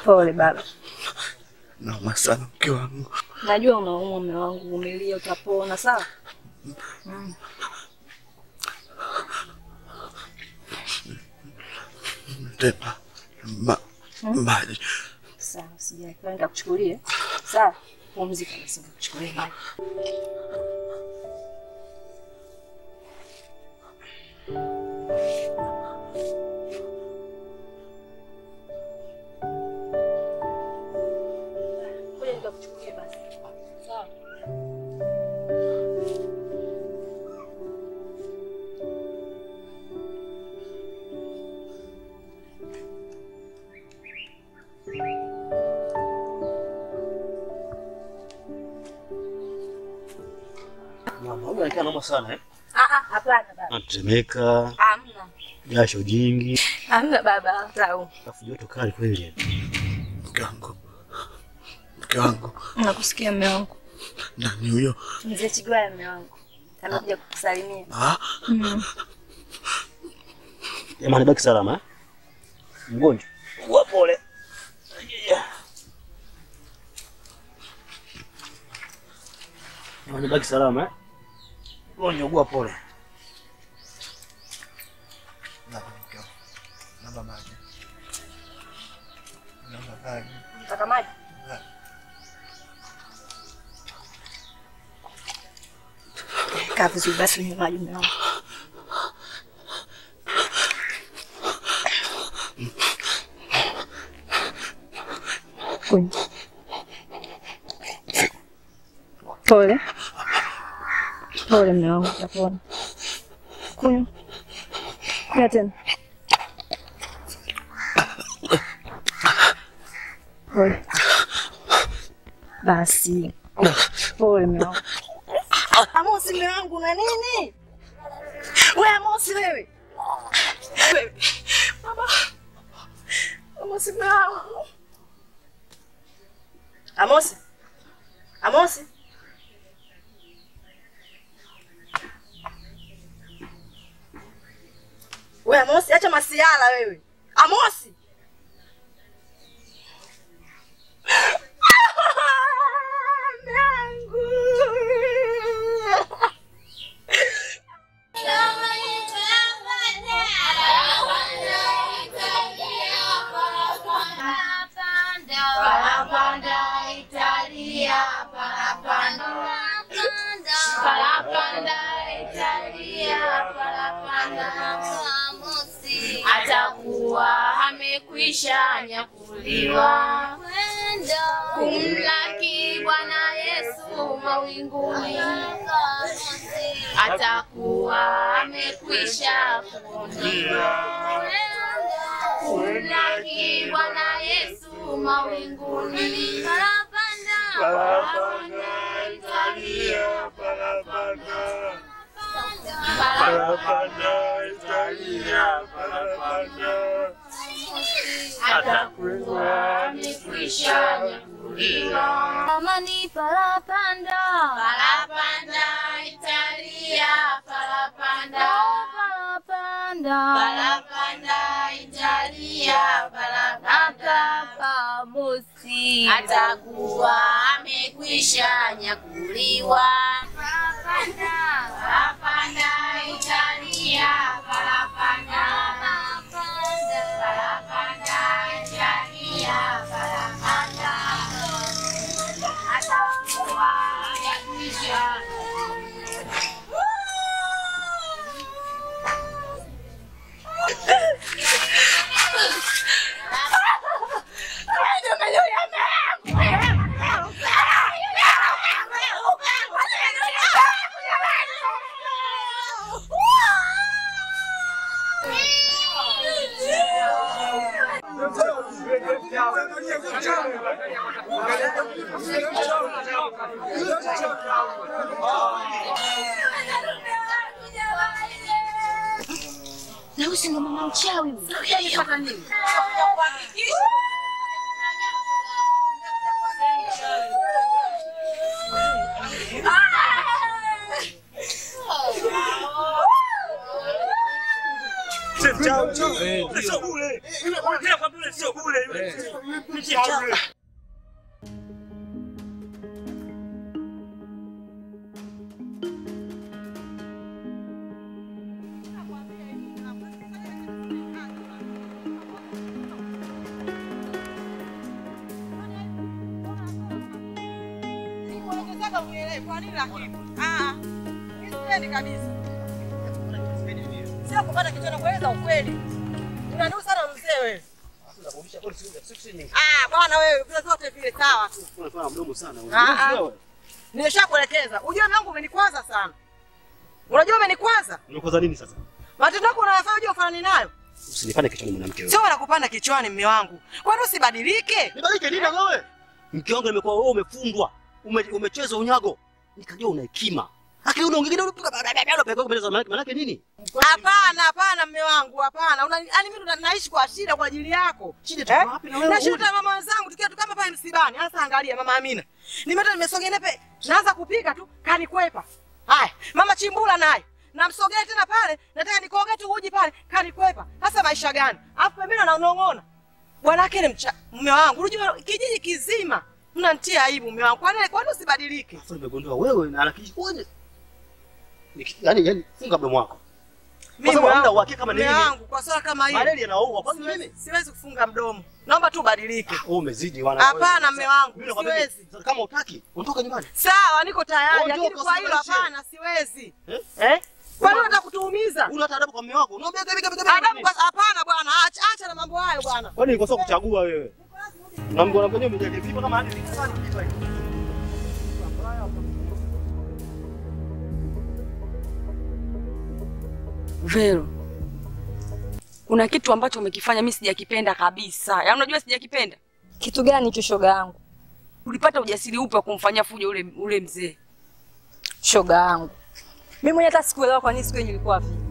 Pole baba. Nauma sana mke wangu. Najua unaumwa mume wangu, vumilia utapona, sawa? Mm. Tena ma, maji. Sawa, sijali. Kwa nitakuchukulia. Sawa? Pumzika basi nitakuchukulia maji. Ngoja nikakuchukulie basi. Sawa? Mama, huyu anakaa naomba sana eh? Ah ah, hapana baba. Anatemeka, Hamna. jasho jingi, Hamna baba, sawa. alafu joto kali kweli. Mke wangu. Mke wangu. Nakusikia mume wangu. Nani huyo? Mzee Chigwaya mume wangu. Amekuja kukusalimia. Ah, Mm. Jamani, baki salama eh? Mgonjwa. Ugua pole. Jamani, baki salama eh? Mgonjwa, ugua pole. Naomba mke wangu. Naomba maji. Naomba maji. Nataka maji. Kaa vizuri basi unywe maji mume wangu. Kunywa. Pole. Pole mume wangu, utapona. Kunywa. Kunywa tena. Pole. Basi. Pole mume wangu. Amosi mume wangu una nini? We Amosi wewe. Wewe. Mama. Amosi mume wangu. Amosi. Amosi. We Amosi, acha masiala wewe. Amosi. atakuwa amekwisha nyakuliwa kumlaki Bwana Yesu mawinguni, atakuwa amekwisha kuondoka kumlaki Bwana Yesu mawinguni, parapanda parapanda Italia parapanda atakuwa amekwisha nyakuliwa. Amani parapanda parapanda Italia parapanda parapanda parapanda Italia parapanda pamosi atakuwa amekwisha nyakuliwa. Parapanda parapanda Italia parapanda parapanda parapanda Italia parapanda atakuwa amekwisha Na huyu si ndo mama mchawi huyu. Yule sio bure, yule sio mchawi. Nataka unielewe kwa nini lakini? Ah. Mimi sipendi kabisa. Sio kupata kichwa na kueleza ukweli. Unaniu sana mzee wewe. Ah, bwana wewe, vile zote vile sawa tu. Unafanya mdomo sana. Ah, ah. Wewe. Nimeshakuelekeza. Ujue mume wangu umenikwaza sana. Unajua umenikwaza? Unakoza nini sasa? Matendo yako unayofanya unajua ufanani nayo? Usinipande kichwani mwanamke wewe. Sio wanakupanda kichwani mume wangu. Kwani usibadilike? Nibalike nini wewe? Mke wangu imekuwa wewe umefundwa. Ume, umecheza unyago. Nikajua una hekima. Lakini unaongea unapiga unapeleka mbele za malaki. Malaki nini? Hapana, hapana mume wangu, hapana. Una yaani mimi ndo naishi kwa shida kwa ajili yako. Shida tuko wapi na wewe? Na shida ya mama wenzangu tukiwa tukama pale msibani. Sasa angalia mama Amina. Nimeta nimesogea nepe. Naanza kupika tu kanikwepa. Haya, mama Chimbula naye. Namsogea tena pale, nataka nikoge tu uji pale, kanikwepa. Sasa maisha gani? Alafu pembeni anaonong'ona. Bwana yake ni mcha mume wangu. Unajua kijiji kizima mnanitia aibu mume wangu. Kwa nini kwa nini usibadilike? Sasa nimegundua wewe na anakiji wewe. Niki- Yaani yaani funga mdomo wako. Mimi sababu hamna wangu, uhakika kama ni mume nini. wangu kwa swala kama hili. Malaria yanaua. Kwa nini Siwezi, mimi? siwezi kufunga mdomo. Naomba tu ubadilike. Wewe umezidi wana. Hapana, mme wangu, Mimi nakwambia, siwezi. sasa Kama utaki, ondoka nyumbani. Sawa, niko tayari, Ondoka, lakini kwa hilo usibadilishe. hapana, siwezi. Eh? Eh? Kwa nini unataka kutuumiza? Una hata adabu kwa mume wako. Unaambia gabi gabi gabi. Adabu kwa hapana bwana, acha acha na mambo hayo bwana. Kwani nilikosa kuchagua wewe? Na mbona mwenyewe umejali vipi kama hadi nikifanya kitu hicho? Vero, kuna kitu ambacho umekifanya mimi sijakipenda kabisa. Yaani unajua sijakipenda. Kitu gani hicho shoga yangu? Ulipata ujasiri upi wa kumfanyia fujo ule ule mzee? Shoga yangu. Mimi mwenyewe hata sikuelewa kwa nini siku yenye ilikuwa vipi.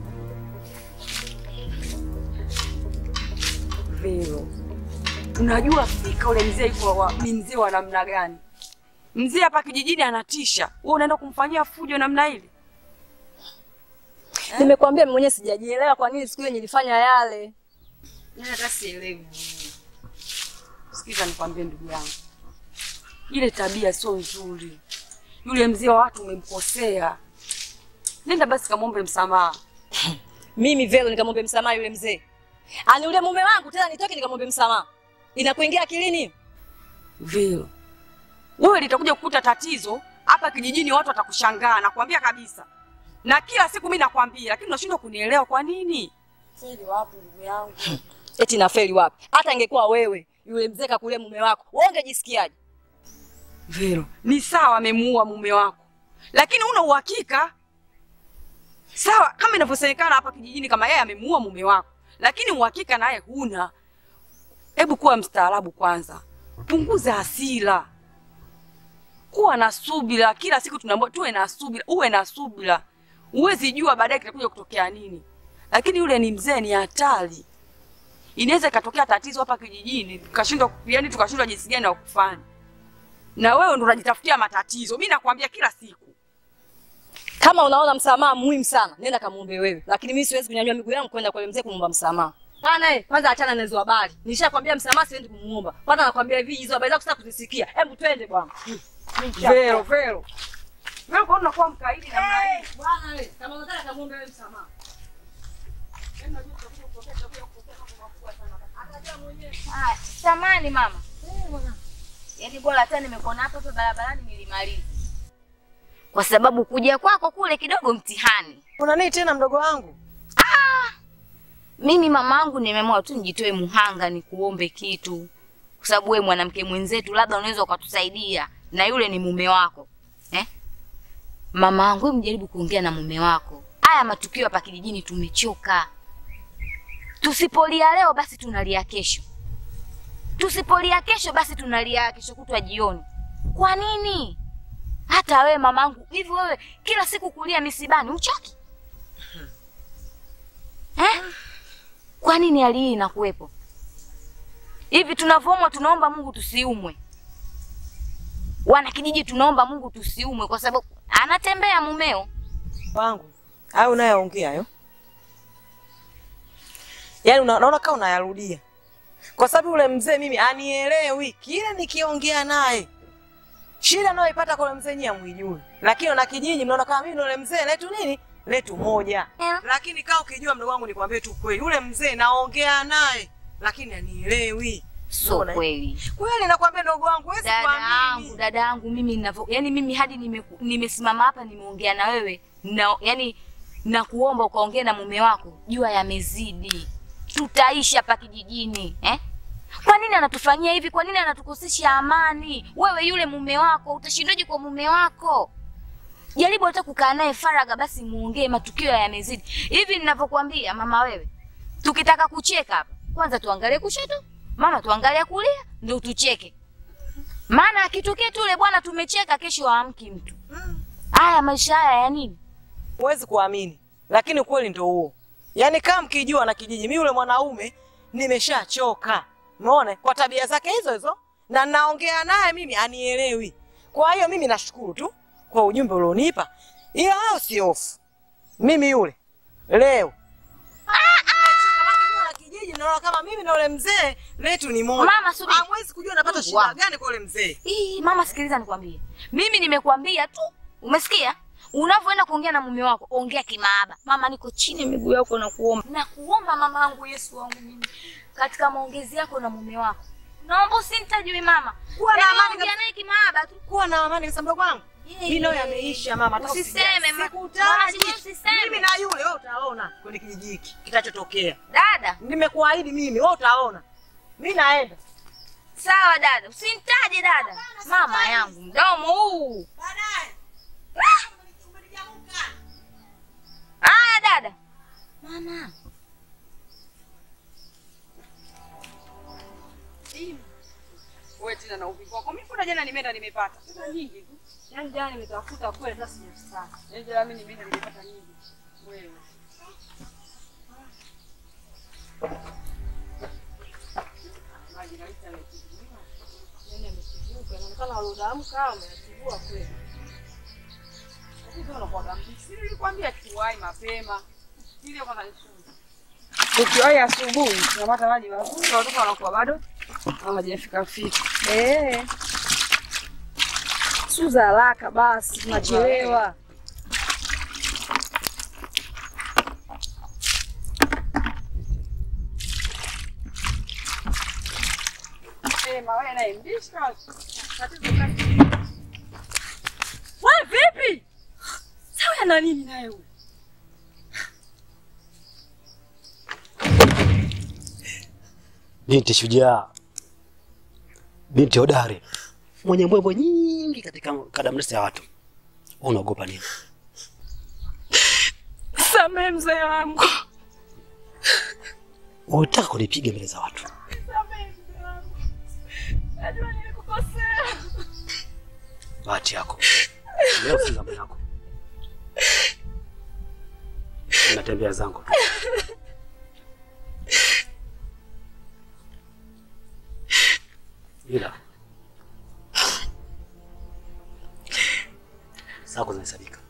Vero, unajua fika ule mzee yuko wa, ni mzee wa namna gani? Mzee hapa kijijini anatisha. Wewe unaenda kumfanyia fujo namna ile? Nimekwambia mimi mwenyewe sijajielewa kwa nini siku yenye nilifanya yale. Yaani hata sielewi. Sikiza nikwambie ndugu yangu. Ile tabia sio nzuri. Yule mzee wa watu umemkosea. Nenda basi kamwombe msamaha. Mimi Velo nikamwombe msamaha yule mzee. Ani yule mume wangu tena nitoke nikamwombe msamaha. Inakuingia akilini? Vero. Wewe litakuja kukuta tatizo hapa kijijini, watu watakushangaa, nakwambia kabisa. Na kila siku mimi nakwambia, lakini unashindwa kunielewa kwa nini? Siri wapi ndugu yangu? Eti nafeli wapi? Hata ingekuwa wewe yule mzee kakulia mume wako, wewe ungejisikiaje? Vero, ni sawa amemuua mume wako, lakini una uhakika sawa, kama inavyosemekana hapa kijijini, kama yeye amemuua mume wako, lakini uhakika naye huna. Hebu kuwa mstaarabu kwanza, punguza hasira, kuwa na subira. Kila siku tunaambiwa tuwe na subira, uwe na subira. Huwezi jua baadaye kitakuja kutokea nini, lakini yule ni mzee, ni hatari. Inaweza ikatokea tatizo hapa kijijini, tukashindwa yani, tukashindwa jinsi gani ya kufanya na wewe ndo unajitafutia matatizo. Mimi nakwambia kila siku. Kama unaona msamaha muhimu sana, nenda kamuombe wewe. Lakini mimi siwezi kunyanyua miguu yangu kwenda kwa yule mzee kumwomba msamaha. Pana eh, kwanza achana na hizo habari. Nishakwambia msamaha siwezi kumuomba. Kwanza nakwambia hivi hizo habari zako sitaki kuzisikia. Hebu twende bwana. Vero, Vero. Wewe kwa nini unakuwa mkaidi namna hii? Bwana wewe, kama unataka kamuombe wewe msamaha. Ah, samani mama. Yaani bora hata nimekuona hapa hapa barabarani nilimaliza. Kwa sababu kuja kwako kule kidogo mtihani. Kuna nini tena mdogo wangu? Mimi mamangu nimeamua tu nijitoe muhanga nikuombe kitu. Kwa sababu wewe mwanamke mwenzetu labda unaweza ukatusaidia na yule ni mume wako. Eh? Mama yangu wewe mjaribu kuongea na mume wako. Haya matukio hapa kijijini tumechoka. Tusipolia leo basi tunalia kesho. Tusipolia kesho basi tunalia kesho kutwa jioni. Kwa nini? Hata wewe mamangu, hivi wewe kila siku kulia misibani uchoki? Eh? Kwa nini hali hii inakuwepo? Hivi tunavyoumwa tunaomba Mungu tusiumwe. Wana kijiji tunaomba Mungu tusiumwe kwa sababu anatembea mumeo. Wangu. Hayo unayoongea hayo. Yaani una- unaona kama unayarudia. kwa sababu yule mzee mimi anielewi kile nikiongea naye. Shida nayoipata kwa yule mzee nyinyi hamwijui, lakini na kijiji mnaona kama mimi na yule mzee letu nini letu moja. Eh. Lakini kaa ukijua, mdogo wangu, nikwambie tu kweli, yule mzee naongea naye, lakini anielewi. So Unaona? kweli. Kweli nakwambia ndogo wangu, huwezi Dada yangu, kuamini. dada yangu mimi ninavyo, yani mimi hadi nime- nimesimama hapa nimeongea na wewe na yani nakuomba ukaongea na mume wako, jua yamezidi, tutaishi hapa kijijini eh? Kwa nini anatufanyia hivi? Kwa nini anatukosesha amani? Wewe yule mume wako utashindaje kwa mume wako? Jaribu hata kukaa naye faraga, basi muongee, matukio yamezidi hivi ninavyokuambia. Mama wewe, tukitaka kucheka hapa, kwanza tuangalie kushoto, mama tuangalie kulia, ndio tucheke maana akitokea tu yule bwana tumecheka, kesho haamki mtu. Haya maisha haya ya nini? Huwezi kuamini, lakini ukweli ndio huo. Yaani kama mkijua na kijiji, mimi yule mwanaume nimeshachoka, umeona, kwa tabia zake hizo hizo, na naongea naye mimi anielewi. Kwa hiyo mimi nashukuru tu kwa ujumbe ulionipa, ila wewe usihofu, mimi yule leo na kijiji naona kama mimi na yule mzee letu ni moja. Mama, subiri. Hamwezi kujua napata Wow. shida gani kwa yule mzee. Ii, mama sikiliza nikwambie. Mimi nimekuambia tu. Umesikia? Unavyoenda kuongea na mume wako, ongea kimaaba. Mama niko chini ya miguu yako na kuomba. Na kuomba mama wangu Yesu wangu mimi. Katika maongezi yako na mume wako. Naomba usinitajwe mama. Kuwa na Yaani amani ongea kabisa. naye kimaaba tu. Kuwa na amani kabisa mdogo wangu. Mimi nayo yameisha mama. hata Usiseme, usijali. ma- Sikutaji. mama, sijui usiseme. Mimi na yule wewe utaona kwenye kijiji hiki kitachotokea. Dada, Nimekuahidi mimi wewe utaona. Mimi naenda. sawa dada. Usinitaje dada. Mama yangu, mdomo huu. Baadaye. Haya dada. Mama. Wewe tena na uvivu wako. Mimi kuna jana nimeenda nimepata. Pesa nyingi tu. Yaani jana nimetafuta kweli hata sijapata. Yaani jana mimi nimeenda nimepata nyingi. Wewe. Maji na ita ametibuka. Yaani ametibuka. Inaonekana walioamka wametibua kweli. Lakini unakuwa mbichi. Nilikwambia tuwai mapema. Ile kwanza ni sumu. Ukiwahi asubuhi tunapata maji mazuri, watoto wanakuwa bado hawajafika fika. Eh. Suza haraka basi, tunachelewa. Eh, mawe naye mbishi kama tatizo gani? Wewe vipi? Sawa na nini naye huyu? Binti shujaa, binti hodari, mwenye mbwembwe nyingi katika kadamnasi ya watu. Wewe unaogopa nini? Samehe mzee wangu. Unataka kunipiga mbele za watu? Samehe mzee wangu. Najua nilikukosea. Bahati yako leo, si zamu yako. Natembea zangu tu. ila zako zinahesabika.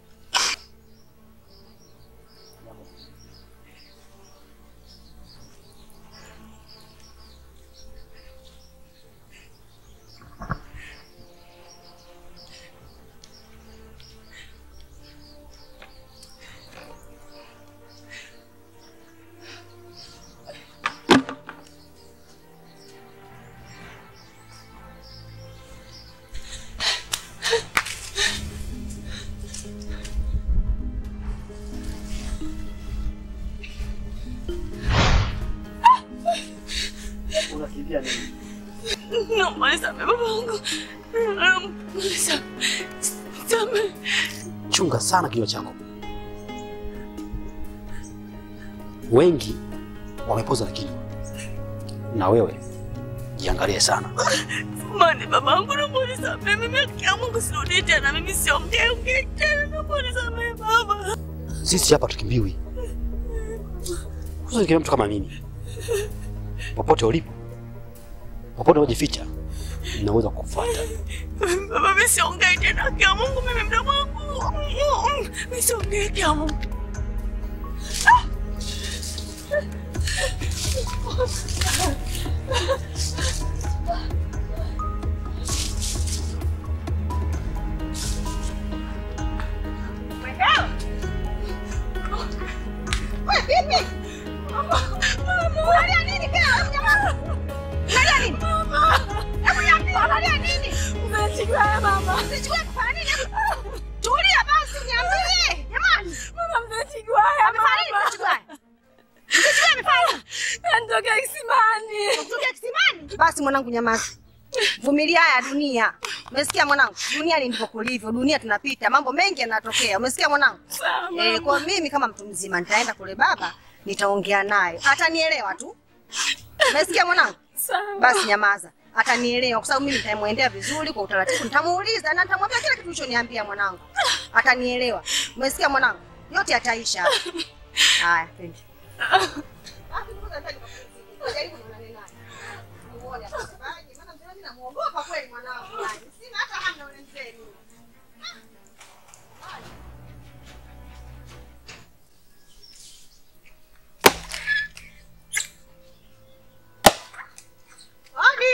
Unakimbia nini? Naomba nisamehe babangu. Naomba nisamehe. Chunga sana kinywa chako. Wengi wamepoza na kinywa, na wewe jiangalie sana. Samahani babangu, naomba nisamehe. Mimi haki ya Mungu sirudii tena. Mimi siongee ongee tena. Naomba nisamehe baba. Sisi hapa tukimbiwi, usikimbia mtu kama mimi. Popote ulipo, popote unajificha, naweza kukufuata. Baba, mimi siongei tena. Haki ya Mungu, mimi mdomo wangu. Mimi siongei haki ya Mungu. Unalia nini pia? Hebu nyamaza. Unalia nini? Hebu niambie unalia nini? Mzechigwaya mama. Mzechigwaya kufanya nini? Hebu Tulia basi niambie. Jamani. Mama Mzechigwaya Amefanya nini mama. Mzechigwaya? Mzechigwaya amefanya nini? Anatoka kisimani. Kutoka kisimani? Basi mwanangu nyamaza. Vumilia haya dunia. Umesikia mwanangu? Dunia ni ndivyo kulivyo. Dunia tunapita, mambo mengi yanatokea. Umesikia mwanangu? Sawa, Eh, kwa mimi kama mtu mzima nitaenda kule baba, nitaongea naye. Atanielewa tu. Umesikia mwanangu? Sawa. Basi nyamaza. Atanielewa kwa sababu mimi nitamwendea vizuri kwa utaratibu. Nitamuuliza na nitamwambia kila kitu ulichoniambia mwanangu. Atanielewa. Umesikia mwanangu? Yote yataisha. Haya, twende. Jaribu nionane naye. Muone atasemaje. Maana mzee mimi namuogopa kweli mwanangu. yani. Sina hata hamu na ule mzee mimi. Odi.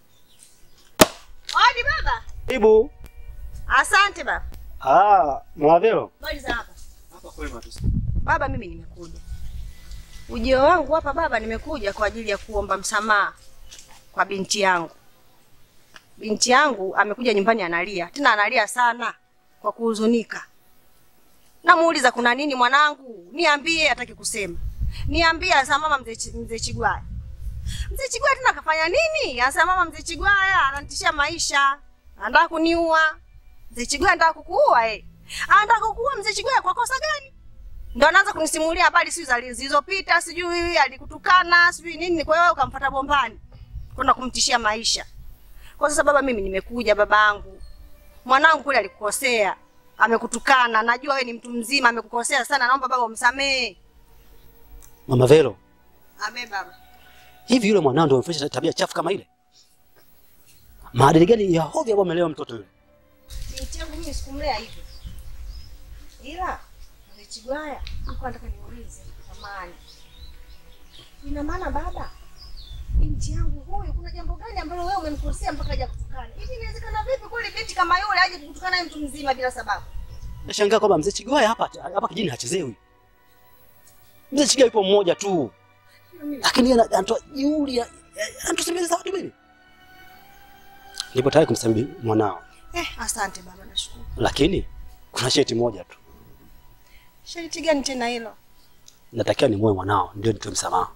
Odi baba. Ibu. Asante baba. Ah, Mwavelo. Habari za hapa? Hapa kwema tu. Baba, mimi nimekuja. Ujio wangu hapa baba, nimekuja kwa ajili ya kuomba msamaha kwa binti yangu. Binti yangu amekuja nyumbani analia, tena analia sana kwa kuhuzunika. Namuuliza kuna nini mwanangu, niambie. Hataki kusema. Niambie. Anasema mama, mzee Chi- mzee Chigwaya. Mzee Chigwaya tena akafanya nini? Anasema mama, mzee Chigwaya ananitishia maisha, anataka kuniua. Mzee Chigwaya anataka kukuua eh? Anataka kukuua mzee Chigwaya kwa kosa gani? ndo anaanza kunisimulia habari sijui za- zilizopita, sijui alikutukana, sijui nini. Kwa hiyo wewe ukamfuata bombani kwenda kumtishia maisha. Kwa sasa baba, mimi nimekuja babangu, mwanangu kule alikukosea, amekutukana. Najua wewe ni mtu mzima, amekukosea sana, naomba baba umsamehe. Mama Velo, Ame baba, hivi yule mwanao ndio amefanya tabia chafu kama ile? Maadili gani ya hovyo ambayo amelewa mtoto yule? binti yangu mimi sikumlea hivyo, ila mzee Chigwaya alikuwa nataka niulize samani, ina maana baba, binti yangu huyu, kuna jambo gani ambalo wewe umemkosea mpaka haja kutukana hivi? Inawezekana vipi kweli binti kama yule aje kutukana naye mtu mzima bila sababu? Nashangaa kwamba mzee Chigwaya hapa hapa kijini hachezewi. Mzee Chigwaya yupo mmoja tu. Lakini yeye ana- anatoa jeuri, ya- ya- anatusemeza watu mimi. Nipo tayari kumsamehe mwanao, Eh, asante baba, nashukuru. lakini kuna sharti moja tu. Sharti gani tena hilo? Natakiwa nimuoe mwanao ndio nitoe msamaha.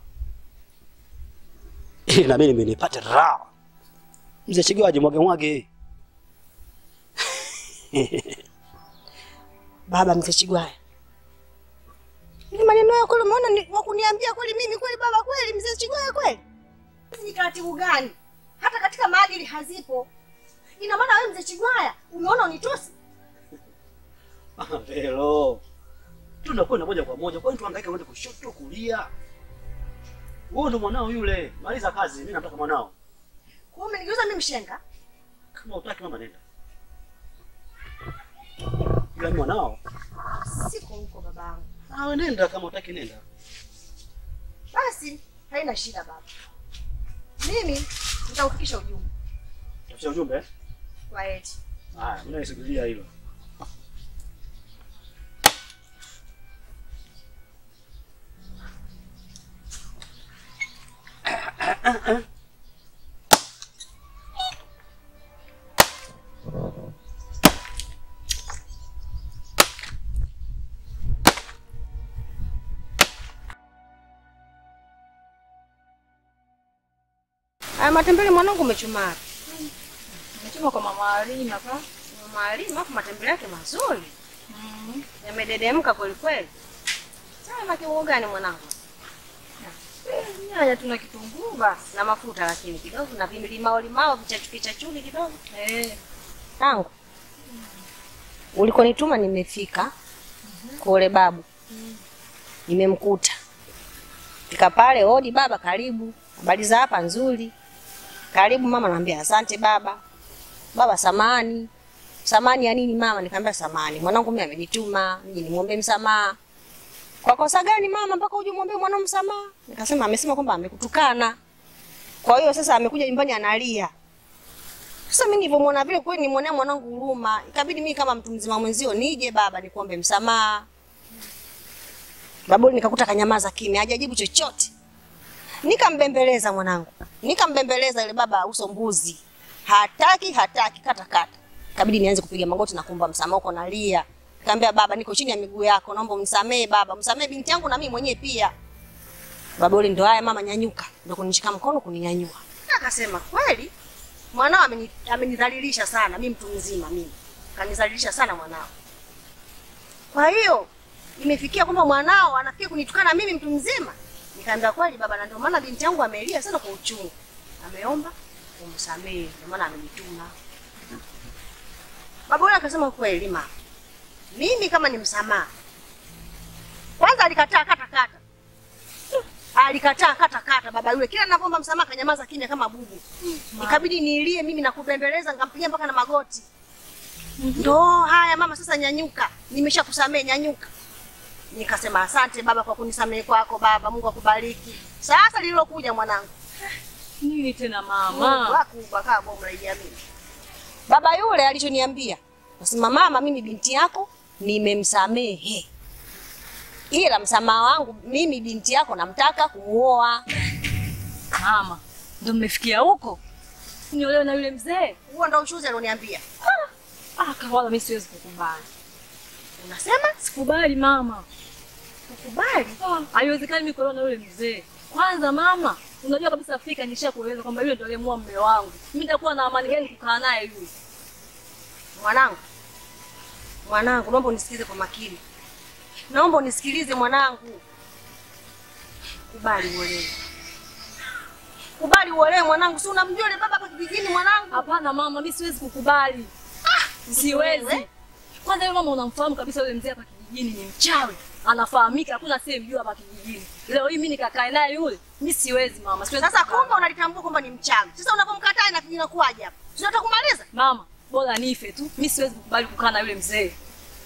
Ili na mimi nipate raha. Mzee Chigwaya ajimwage mwage. Baba mzee Chigwaya, ni maneno yako kweli, umeona ni wa kuniambia kweli mimi kweli baba, kweli mzee Chigwaya kweli? Hizi ni taratibu gani? Hata katika maadili hazipo. Ina maana wewe mzee Chigwaya umeona unitusi? Velo. Tunakwenda moja kwa moja. Kwani tuhangaike kwenda kushoto kulia? Wewe ndo mwanao yule. Maliza kazi, mimi nataka mwanao. Kwa hiyo umenigeuza mimi mshenga? Kama utaki mama nenda. Yule ni mwanao. Siko huko babangu. Ah, wewe nenda kama utaki nenda. Basi haina shida baba, mimi nitaufikisha ujumbe Tafuta ujumbe. eh? kwa eti. Haya, mimi naisubiria hilo. Aya, matembele mwanangu umechumara. Umechuma kwa mama Alina pa? Mama Alima, hapo matembele yake mazuri. Yamededemka kweli kweli. Sasa na kiungo gani mwanangu? Nyanya tuna kitunguu basi na mafuta lakini kidogo na vimilimao limao vichachu vichachuni kidogo. Eh. Tangu. Ulikonituma nimefika. Kwa ule babu. Nimemkuta. Fika pale, hodi baba, karibu. Habari za hapa nzuri. Karibu mama, naambia asante baba. Baba samani. Samani ya nini mama? Nikamwambia samani. Mwanangu mimi amenituma, nije nimwombe msamaha. Kwa kosa gani mama mpaka uje muombe mwanao msamaha? Nikasema amesema kwamba amekutukana. Kwa hiyo sasa amekuja nyumbani analia. Sasa mimi nilivyomwona vile kweli nimwonea mwanangu huruma. Ikabidi mimi kama mtu mzima mwenzio nije baba nikuombe msamaha. Babuli nikakuta kanyamaza kimya, hajajibu chochote. Nikambembeleza mwanangu. Nikambembeleza ile baba uso mbuzi. Hataki, hataki kata kata. Ikabidi nianze kupiga magoti na kuomba msamaha huko nalia. Nikamwambia baba niko chini ya miguu yako, naomba unisamee baba, msamee binti yangu na mimi mwenyewe pia. Baba ule ndo haya mama nyanyuka, ndo kunishika mkono kuninyanyua. Akasema kweli mwanao ameni- amenidhalilisha sana, mimi mtu mzima mimi. Kanidhalilisha sana mwanao. Kwa hiyo imefikia kwamba mwanao anafikia kunitukana mimi mtu mzima. Nikaambia kweli baba, na ndio maana binti yangu amelia sana kwa uchungu. Ameomba umsamehe, ndio maana amenituma. Baba yule akasema kweli mama. Mimi kama ni msamaha. Kwanza alikataa kata kata. Alikataa kata kata baba yule. Kila ninapoomba msamaha kanyamaza kimya kama bubu. Ikabidi niilie mimi na kubembeleza nikampigia mpaka na magoti. Ndo haya mama, sasa nyanyuka, nimeshakusamehe nyanyuka. Nikasema asante baba kwa kunisamehe kwako baba, Mungu akubariki. Sasa lililokuja mwanangu Nini tena Mungu mama? wako kaa bomu la Idi Amin. Baba yule alichoniambia, nasema mama, mimi binti yako nimemsamehe, ila msamaha wangu mimi binti yako namtaka kumuoa. Mama, ndo mmefikia huko? Niolewe na yule mzee? Huo ndo ushuzi alioniambia. Ah, kawala mimi siwezi kukubali. Unasema Sikubali mama. ukubali? Ah, Haiwezekani mimi kuolewa na yule mzee. Kwanza mama, unajua kabisa Afrika nishakueleza kwamba yule ndo aliyemua mume wangu. Mimi nitakuwa na amani gani kukaa naye yule? Mwanangu, mwanangu, naomba unisikilize kwa makini, naomba unisikilize mwanangu. Kubali uolewe, kubali uolewe mwanangu. Si unamjua yule baba hapa kijijini mwanangu? Hapana mama, mimi siwezi kukubali. Siwezi. wewe? Kwanza yule mama unamfahamu kabisa yule mzee hapa kijijini ni mchawi. Anafahamika, hakuna asiyemjua hapa kijijini. Leo hii mimi nikakae naye yule, mimi siwezi mama, siwezi. Sasa kukubali. kumbe unalitambua kwamba ni mchawi. Sasa unapomkataa na kinakuwaje hapa? Tunataka kumaliza. Mama, bora nife tu. Mimi siwezi kukubali kukaa na yule mzee.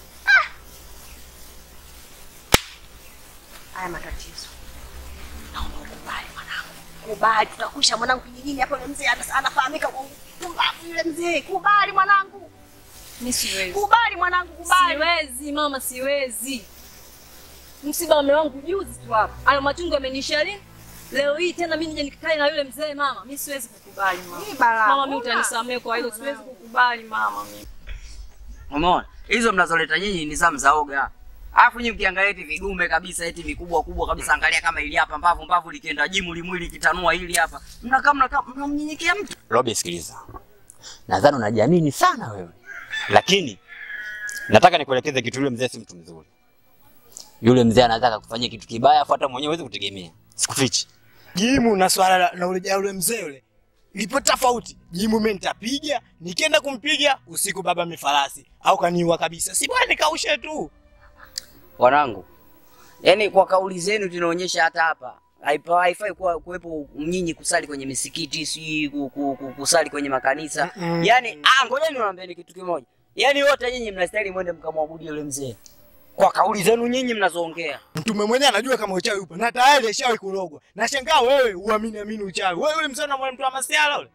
Haya matatizo, naomba ukubali mwanangu, kubali. Tutakwisha mwanangu kijijini hapa. Yule mzee ana- anafahamika kwa upumbavu. Yule mzee, kubali mwanangu, Mimi siwezi. kubali mwanangu, kubali. Siwezi mama, siwezi. Msiba wa mume wangu juzi tu hapa, hayo machungu yamenisha lini? Leo hii tena mimi nije nikakae na yule mzee mama, mimi siwezi kukubali mama. Hii balaa. Mama, mimi Una? utanisamehe kwa hilo, siwezi kukubali mama mimi. Umeona? Hizo mnazoleta nyinyi ni zamu za oga. Alafu nyinyi mkiangalia eti vidume kabisa eti vikubwa kubwa kabisa angalia kama ili hapa mbavu mbavu likienda jimu limwili kitanua hili hapa. Mnakaa mnakaa mnamnyenyekea mtu. Robi, sikiliza, nadhani unajiamini sana wewe, lakini nataka nikuelekeze kitu. Yule mzee si mtu mzuri. Yule mzee anataka kufanyia kitu kibaya, afu hata mwenyewe huwezi kutegemea. Sikufichi. Jimu na swala la- na ule ule mzee ule lipo tofauti. Jimu mimi nitapiga, nikienda kumpiga usiku baba mifarasi au kaniua kabisa. Si bwana nikaushe tu. Wanangu. Yaani kwa kauli zenu tunaonyesha hata hapa haipa haifai kuwa kuwepo nyinyi kusali kwenye misikiti si ku, ku, ku, kusali kwenye makanisa. Mm-mm. Yaani ah ngojeni niwaambieni kitu kimoja. Yaani wote nyinyi mnastahili mwende mkamwabudu yule mzee. Kwa kauli zenu nyinyi mnazoongea. Mtume mwenyewe anajua kama uchawi upo na tayari ashawahi kulogwa. Nashangaa wewe uamini amini uchawi. Wewe yule mzee unamwona mtu wa masiala ule.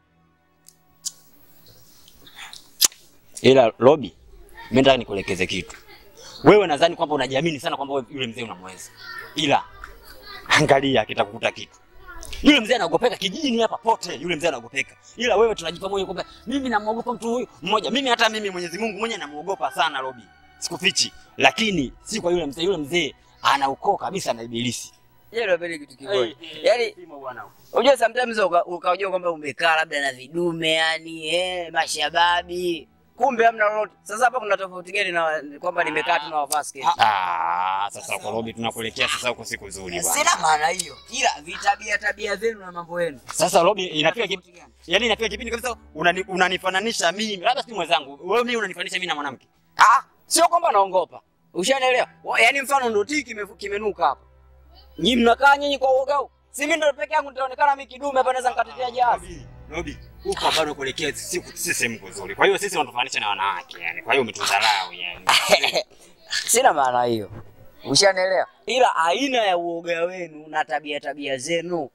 Ila Robi, mimi nataka nikuelekeze kitu. Wewe nadhani kwamba unajiamini sana kwamba wewe yule mzee unamweza, ila angalia kitakukuta kitu. Yule mzee anaogopeka kijijini hapa pote, yule mzee anaogopeka, ila wewe tunajipa moyo kwamba mimi namwogopa mtu huyu mmoja. Mimi hata mimi Mwenyezi Mungu mwenyewe namuogopa sana Robi, sikufichi, lakini si kwa yule mzee. Yule mzee ana ukoo kabisa na ibilisi. Yeye ndio kitu kimoja. Yaani Unajua sometimes uka- ukajua kwamba umekaa labda na vidume yani eh, mashababi kumbe hamna lolote. Sasa hapa kuna tofauti gani na kwamba nimekaa tu na wavaa sketi? Ah, sasa kwa Robi tunakuelekea sasa huko siku nzuri bwana. Sina maana hiyo, ila vitabia tabia zenu na mambo yenu. Sasa Robi, inafika kipindi yaani inafika kipindi kabisa unani, unanifananisha mimi, labda si mwenzangu, wewe mimi unanifananisha mimi na mwanamke. Ah, sio kwamba naongopa. Ushanielewa? Wa- Yaani mfano ndo tiki kimefu- kimenuka hapa. Nyinyi mnakaa nyinyi kwa uoga huu. Si mimi ndo peke yangu nitaonekana mimi kidume hapa naweza nikatetea jahazi. Robi, huko bado kuelekea si si sehemu nzuri. Kwa hiyo sisi wanatufananisha na wanawake yani. Kwa hiyo umetudharau yani. Sina maana hiyo. Ushanielewa? Ila aina ya uoga wenu na tabia tabia zenu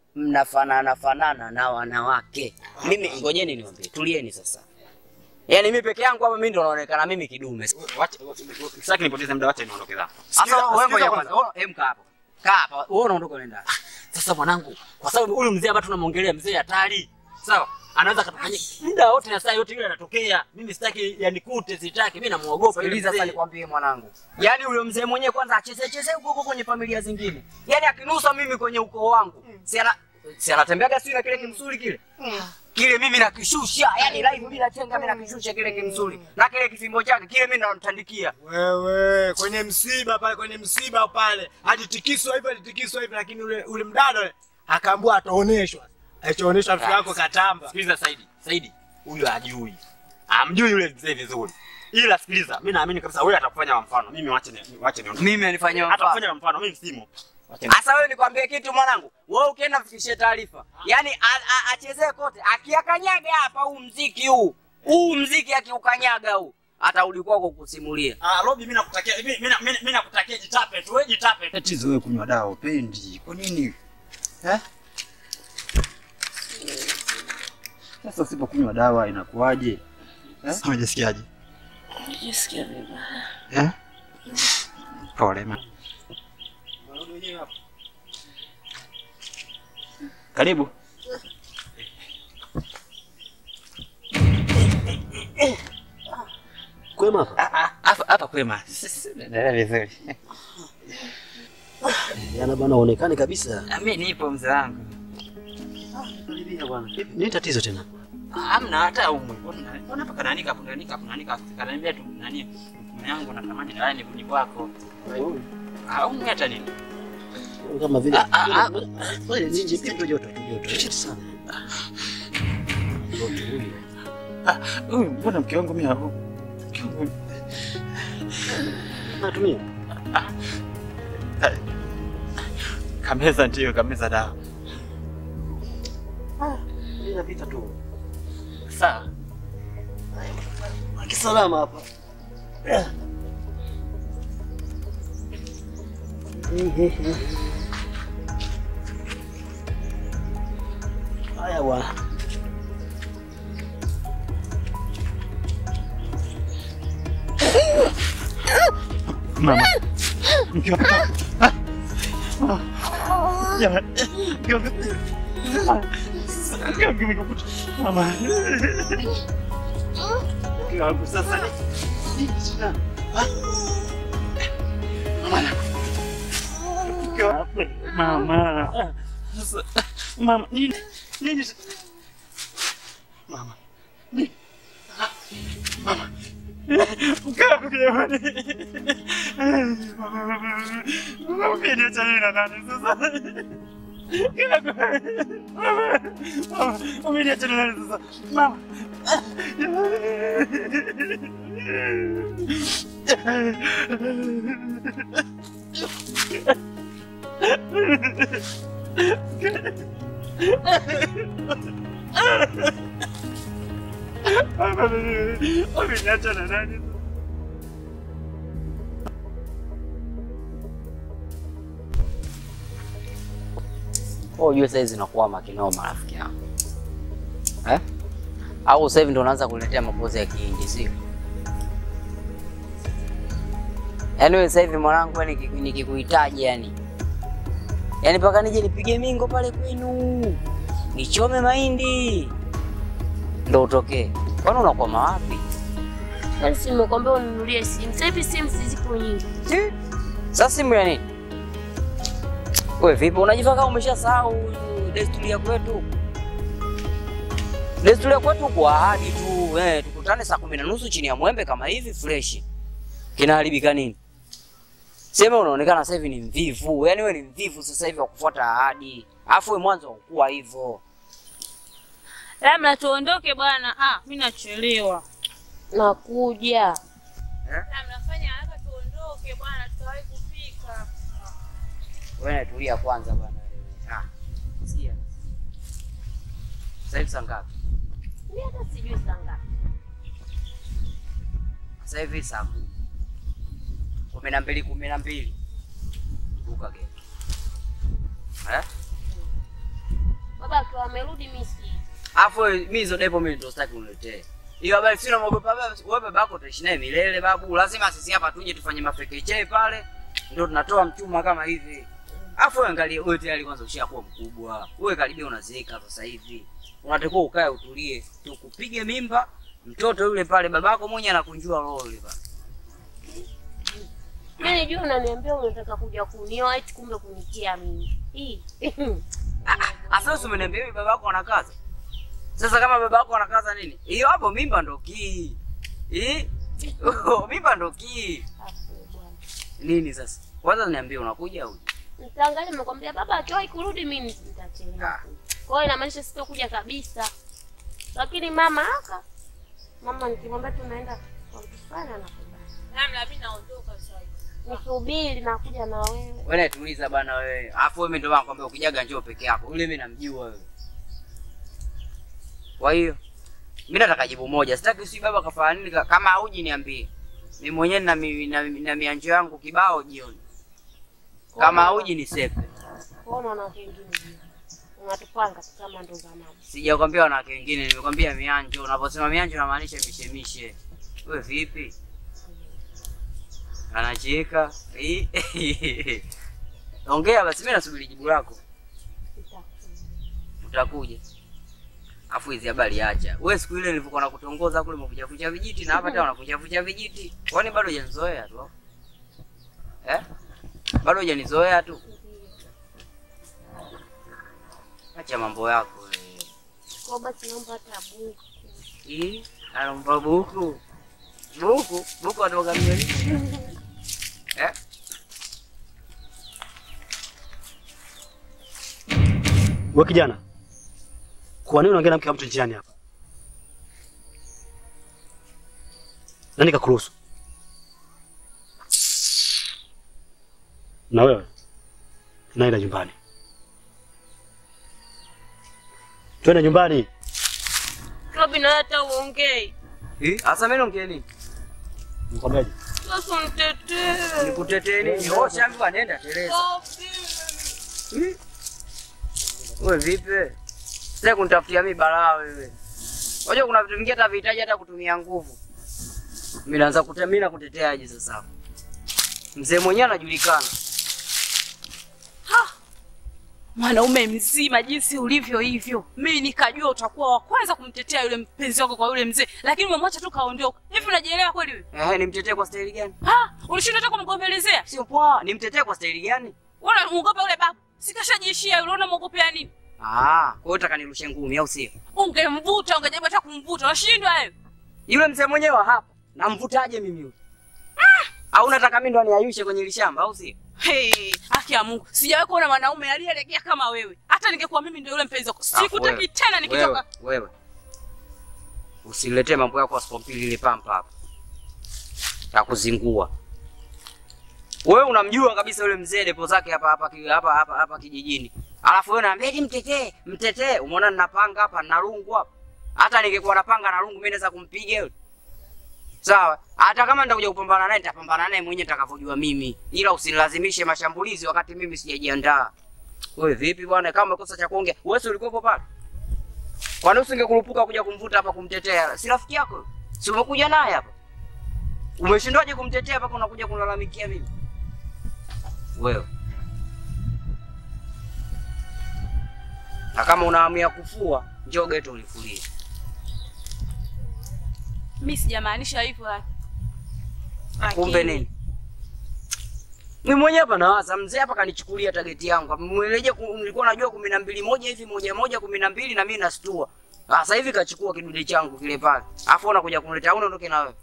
mnafanana fanana na wanawake. Mimi ngojeni niwaambie, tulieni sasa. Yaani mimi peke yangu hapa mimi ndo naonekana mimi kidume. Sitaki nipoteze muda, wacha niondoke zangu. Sasa wewe ngoja sikiza kwanza. Wewe hem kaa hapo. Kaa hapa. Wewe unaondoka unaenda. Sasa mwanangu, kwa sababu huyu mzee hapa tunamwongelea mzee hatari, sawa? Anaweza katufanyia muda wote na saa yote ile anatokea. Mimi sitaki yanikute, sitaki. Mimi namuogopa yule Sikiliza sasa mzee. nikwambie mwanangu. Yaani huyo mzee mwenyewe kwanza acheze cheze huko huko kwenye familia zingine. Yaani akinusa mimi kwenye ukoo wangu. Si ana si anatembeaga sio na kile kimsuli kile. Kile mimi nakishusha, yaani live bila chenga mimi nakishusha kile kimsuli. Na kile kifimbo chake kile mimi namtandikia. Wewe kwenye msiba pale, kwenye msiba pale alitikiswa hivyo, alitikiswa hivyo, lakini ule ule mdada ule akaambiwa ataoneshwa, alichoonyeshwa mtu wako katamba. Sikiliza Saidi, Saidi huyu hajui, amjui yule mzee vizuri, ila sikiliza, mimi naamini kabisa wewe atakufanya wa mfano. Mimi wache ni wache niondoke. Mimi anifanyia mfano. atakufanya wa mfano, mimi simo. Wache ni- Sasa wewe nikwambie kitu mwanangu, wewe ukienda fikishie taarifa, yaani a- a- achezee kote, akiakanyaga hapa huu mziki huu huu mziki akiukanyaga huu atarudi kwako kusimulia. Ah, Robi, mimi nakutakia mimi mimi mimi- mimi nakutakia jitape tu, wewe jitape. Tatizo wewe kunywa dawa upendi. Kwa nini? Eh? Sasa usipokunywa dawa inakuwaje? Eh? Unajisikiaje? Najisikia vibaya. Eh? Pole ma. Karibu. Kwema hapa? Hapa hapa kwema. Endelea vizuri. Yana bwana uonekane kabisa. Mimi nipo mzee wangu. Karibia bwana. Nini tatizo tena? Hamna hata umwe. Mbona hapa kananika hapo kananika hapo kananika kananiambia tu nani mume yangu natamani na ni kuni kwako. Ah, umwe hata nini? Kama vile Ah, ah, ah. wewe nje pia joto joto. Shit sana. Joto huyu. Huyu mbona mke wangu mimi hapo? Mke wangu Natumia. kameza ndio kameza dawa. Inapita tu. Sawa. Kisalama hapa. Haya bwana. Mama. Mke wangu. Ah. Ah. Jamani. Mke wangu. Ah. Mke wangu nimekukuta. Mama. Mke wangu sasa ni nini tena? Ah. Mama. Mke wangu. Mama. Sasa mama nini? Nini? Mama. Nini? Ah. Mama. Mke wangu jamani. Mama umeniacha mimi na nani sasa? Mke wangu. Mama. Mama umeniacha na nani sasa? Mama. Mama umeniacha na nani sasa? Wewe ujue saizi nakuwa kinoma rafiki yangu. Eh? Au sasa hivi ndo unaanza kuletea mapozi ya kiingi sio? Yaani wewe sasa hivi mwanangu yani niki- nikikuhitaji yani. Yaani mpaka nije nipige mingo pale kwenu. Nichome mahindi. Ndo utokee. Kwani unakwama wapi? Yaani si nimekwambia ununulie simu. Sasa hivi simu zipo nyingi. Sasa simu ya nini? Wewe vipi unajifanya kama umeshasahau desturi ya kwetu? Desturi ya kwetu kwa ahadi tu, eh, tukutane saa kumi na nusu chini ya mwembe kama hivi fresh. Kinaharibika nini? Sema unaonekana sasa hivi ni mvivu, yaani wewe ni mvivu sasa hivi wa kufuata ahadi. Alafu wewe mwanzo haukuwa hivyo. Labda tuondoke bwana. Ah, mimi nachelewa. Nakuja. Labda fanya haraka tuondoke bwana, tutawahi kufika. Wewe tulia kwanza bwana. Ah. Sikia. Sasa hivi saa ngapi? Mimi hata sijui saa ngapi. Sasa hivi saa kumi. kumi na mbili kumi na mbili. Buka geti. Eh? baba akiwa amerudi mimi si. Afu mimi hizo depo mimi ndo sitaki uniletee. Hiyo habari sio namuogopa baba, wewe babako utaishi naye milele babu. Lazima sisi hapa tuje tufanye mafekeche pale. Ndio tunatoa mchuma kama hivi. Afu wewe angalia wewe tayari kwanza ushakuwa mkubwa. Wewe karibia unazeeka sasa hivi. Unatakiwa ukae utulie. Tukupige mimba mtoto yule pale babako mwenye anakunjua roho yule pale. Mimi nijua unaniambia unataka kuja kunioa eti kumbe kunitia mimi. Hii. Asa wewe umeniambia hivi babako anakaza. Sasa kama babako anakaza nini? Hiyo hapo mimba ndo kii. Eh? mimba ndo kii. Nini sasa? Kwanza niambie unakuja au? Nitaangalia nimekwambia baba akiwahi kurudi mimi nitachelewa. Kwa hiyo inamaanisha sitokuja kabisa. Lakini mama aka mama nikimwambia tunaenda kwa mtu fulani anakubali. Namla mimi naondoka sasa. Nisubiri nakuja na wewe. Wewe tuliza bana wewe. Alafu wewe ndio nakwambia ukijaga njoo peke yako. Yule mimi namjua wewe. Kwa hiyo mimi nataka jibu moja. Sitaki usi baba kafanya nini ka- kama hauji niambie. Mimi mwenyewe na mi- na, na mianjo yangu kibao jioni. Kama hauji ni sepe. Kwa hiyo unaona kingine. Unatupanga tu kama ndo zamani. Sijakwambia wanawake wengine, nimekwambia mianjo. Unaposema mianjo unamaanisha mishemishe. Wewe vipi? Anacheka. Eh. Ongea basi, mimi nasubiri jibu lako. Utakuja. Afu hizi habari acha. Wewe siku ile nilivyokuwa nakutongoza kule umekuja kuja vijiti na hapa tena unakuja kuja vijiti. Kwani bado hujanizoea tu? Eh? Bado hujanizoea tu. Acha mambo yako wewe. Kwa basi naomba hata buku. Ih, anampa buku. Buku, buku atoka mjini. Eh? Wewe kijana, kwa nini unaongea na mke wa mtu njiani hapa? Nani kakuruhusu? Na wewe naenda nyumbani, twende nyumbani. Robi na hata uongei. Eh? Asa mimi naongea nini? Nikwambiaje? Sasa nitetee. Nikutetee nini? Wewe shamba nenda Teresa. Eh? Wewe vipi? Sasa kunitafutia mimi balaa wewe. Unajua kuna vitu vingine hata vihitaji hata kutumia nguvu. Mimi naanza kutemina kuteteaje sasa? Mzee mwenyewe anajulikana. Mwanaume mzima jinsi ulivyo hivyo, mimi nikajua utakuwa wa kwanza kumtetea yule mpenzi wako kwa yule mzee, lakini umemwacha tu kaondoka. Hivi unajielewa kweli wewe? Eh, nimtetee kwa staili gani? Ha, ulishinda hata kumgombelezea? Sio poa, nimtetee kwa staili gani? Wewe unamuogopa yule babu? Sikashajiishia yule, unamuogopea nini? Ah, kwa hiyo utaka nirushe ngumi au sio? Ungemvuta, ungejaribu hata kumvuta, unashindwa wewe. Yule mzee mwenyewe wa hapa, namvutaje mimi yule? Au unataka mimi ndo niayushe kwenye lishamba au sio? Hey, haki ya Mungu, sijawahi kuona mwanaume aliyelegea kama wewe. Hata ningekuwa mimi ndio yule mpenzi wako, sikutaki tena nikitoka. Wewe, wewe. Usiniletee mambo yako asipompili ile pampa hapa. Takuzingua. Wewe unamjua kabisa yule mzee depo zake hapa hapa ki- hapa hapa hapa kijijini. Alafu wewe unaambia eti mtetee, mtetee. Umeona ninapanga hapa na rungu hapa. Hata ningekuwa napanga na rungu mimi naweza kumpiga yule. Sawa. Hata kama nitakuja kupambana naye nitapambana naye mwenyewe nitakavyojua mimi. Ila usinilazimishe mashambulizi wakati mimi sijajiandaa. Wewe vipi bwana kama umekosa cha kuongea? Wewe si ulikuwepo pale? Kwani usingekurupuka kuja kumvuta hapa kumtetea? Si rafiki yako? Si umekuja naye hapa? Umeshindwaje kumtetea mpaka unakuja kulalamikia mimi? Wewe. Na kama una hamu ya kufua, njoo geto ulifulie. Mimi sijamaanisha hivyo lakini. Kumbe nini? Mimi mwenyewe hapa nawaza mzee hapa kanichukulia tageti yangu. Mweleje nilikuwa najua kumi na mbili moja hivi moja moja kumi na mbili na mimi nastua. Ah, Sasa hivi kachukua kidude changu kile pale. Alafu unakuja kuniletea unaondoke na wewe.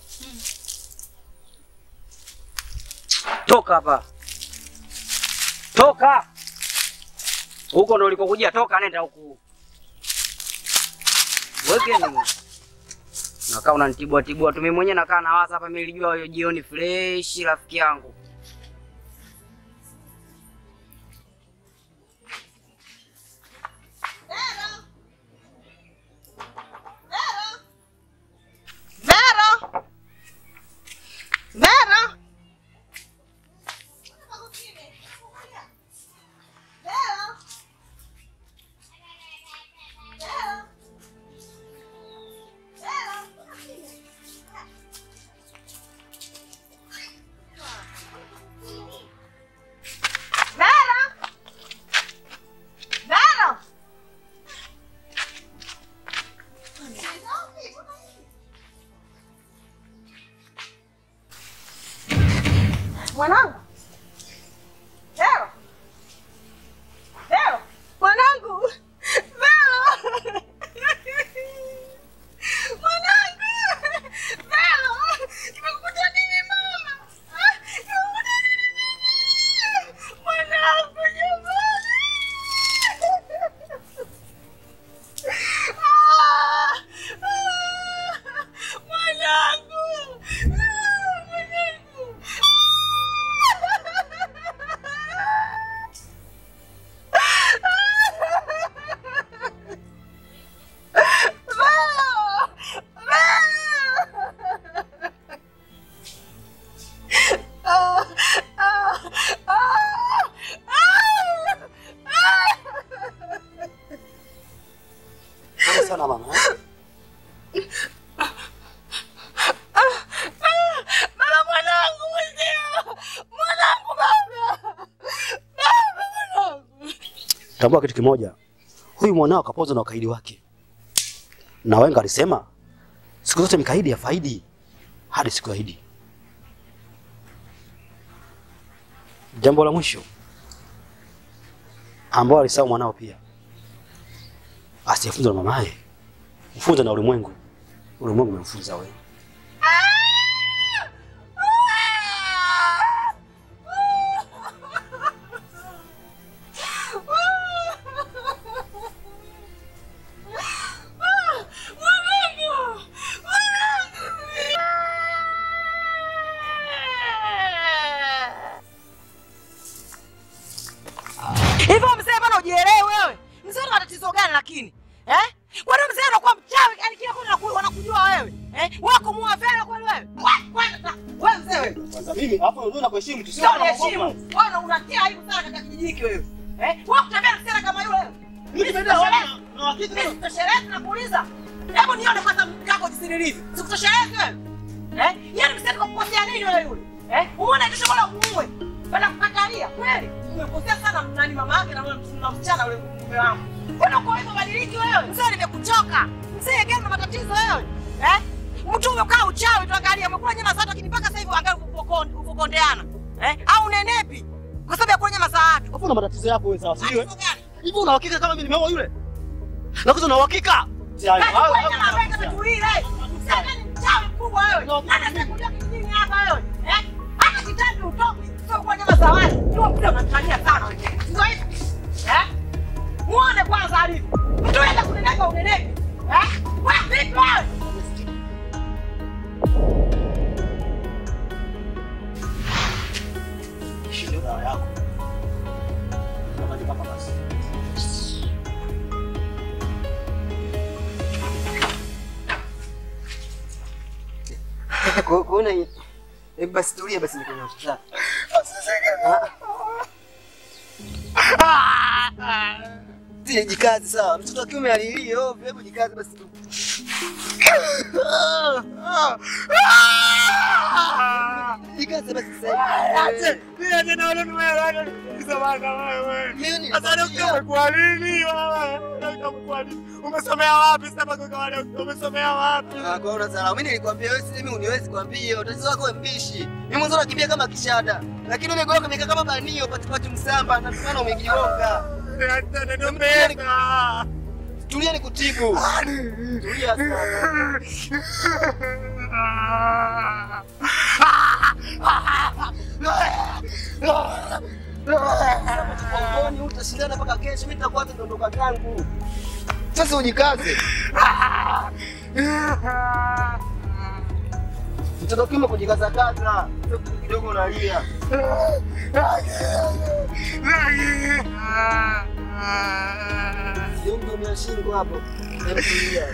Toka hapa. Toka. Huko ndo ulikokujia, toka nenda huku. Weke nini? Nakaa unanitibua tibua tu. Mimi mwenyewe nakaa nawaza hapa, mimi nilijua hiyo jioni fresh rafiki yangu. Vero! Vero! Mwanangu. Vero. Vero. Mwanangu. Vero. Mwanangu. Vero. Nimekukuta nini mama? Ah, nimekukuta nini? Mwanangu jamani. Ah, ah, Mwanangu. Ah, Mwanangu. Pole sana mama. eh? Baba mwanangu mwenzio. Mwanangu baba. Baba mwanangu. Tambua kitu kimoja, huyu mwanao kapozwa na ukaidi wake, na wenga alisema siku zote mkaidi ya faidi hadi siku ya Idi. Jambo la mwisho ambao alisahau mwanao pia, asiyefunzwa na mamaye, mfunze na ulimwengu. Ulimwengu umemfunza wewe. Hivyo mzee bwana ujielewe wewe. Mzee una matatizo gani lakini? Eh? Kwani mzee anakuwa mchawi yani kila kona anaku- wanakujua wewe? Eh? Wewe kumua vela kweli wewe? Wewe wewe mzee wewe. Kwanza mimi hapo unajua nakuheshimu tu, Sio heshimu. Wewe una- unatia aibu sana katika kijiji hiki wewe. Eh? Wewe kutembea na msichana kama yule wewe. Mimi nimeenda wapi? Mimi sikutoshelezi nakuuliza. Hebu nione kwanza mkako jinsi nilivyo. Sikutoshelezi wewe. Eh? Yaani msichana kakukosea nini wewe yule? Eh? Umeona kisha bora muue. Bana kukatalia kweli. Umekosea sana nani mama yake na wewe na msichana yule mume wangu. Mbona uko hivyo badiliki wewe? Mzee nimekuchoka. Mzee gani na matatizo wewe? Eh? Mtu umekaa uchawi tu angalia umekula nyama za watu lakini mpaka sasa hivi angalia upokonde upokondeana. Eh? Au nenepi? Kwa sababu ya kula nyama za watu. Hapo una matatizo yako wewe sawa, sijui. Matatizo gani? Hivi una uhakika kama mimi nimeoa yule? Nakuza una uhakika? Si hayo. Kati Hayo- kwa hayo- nyama mbega tutuile. Mzee gani mchawi mkubwa wewe? Nani atakuja kijijini hapa wewe? Eh? Hata kitabu utoki. Sio kwa nyama za watu. Ndio mzee unatania sana wewe. Ndio hivi. Eh? Muone kwanza alivyo. Mtu anaenda kuneneka uneneke. Eh? Wewe vipi wewe? Hii ndio dawa yako. Unafanya hapa basi. Ku- kuona hii- hebu basi tulia basi nikunywa sasa. Zile jikazi sawa. Mtoto wa kiume alilia ovyo, hebu jikazi basi tu. Jikazi basi sasa. Umesomea wapi sasa kwa wale umesomea wapi? Ah, kwa una salama. Mimi nilikwambia wewe si mimi uniwezi kwambia. Tatizo lako wewe mbishi. Mimi mwanzo nakimbia kama kishada. Lakini umegeuka umekaa kama banio patipati msamba na tumana umejionga. Tulia nikutibu. Tulia sana. Mgongoni utashindana mpaka kesho, mimi nitakuwa hata ndondoka zangu. Sasa ujikaze. Mtoto kiume kujikaza kaza, sio kitu kidogo unalia. Sio mdomo ya shingo hapo. Hebu tulia.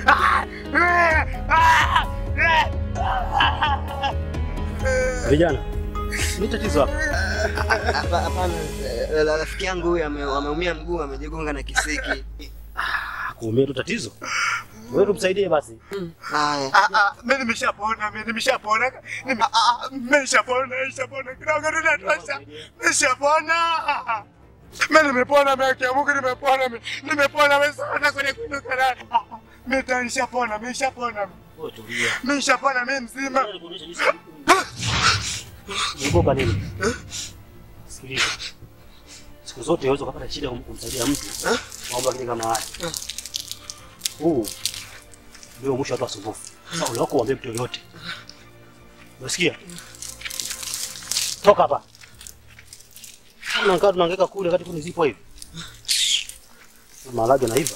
Vijana, ni tatizo hapa. Hapa- Hapana, eh, rafiki yangu huyu ame- ameumia mguu, amejigonga na kisiki. Kuumia tu tatizo. Wewe tumsaidie basi. Haya. Ah, ah, mimi nimeshapona, mimi nimeshapona. Nime- ah, ah, Mimi nishapona, nishapona. Kidogo tu natosha. Nishapona. Ah, ah. Mimi nimepona, mimi haki ya Mungu nimepona. mimi. Nimepona mimi sana kwenye kuinuka na. Ah, ah. Mimi tayari nishapona, mimi nishapona. Wewe tulia. Mimi nishapona, mimi mzima. Unaogopa nini? Sikiliza. Siku zote unaweza kupata shida kum- kumsaidia mtu. Mambo kile kama haya. Huu ndio mwisho wa watu wasumbufu. Sasa ule wako uambie mtu yoyote. Unasikia? Toka hapa. Kama nkaa tunahangaika kule wakati kuni zipo hivi. Maharage yanaiva.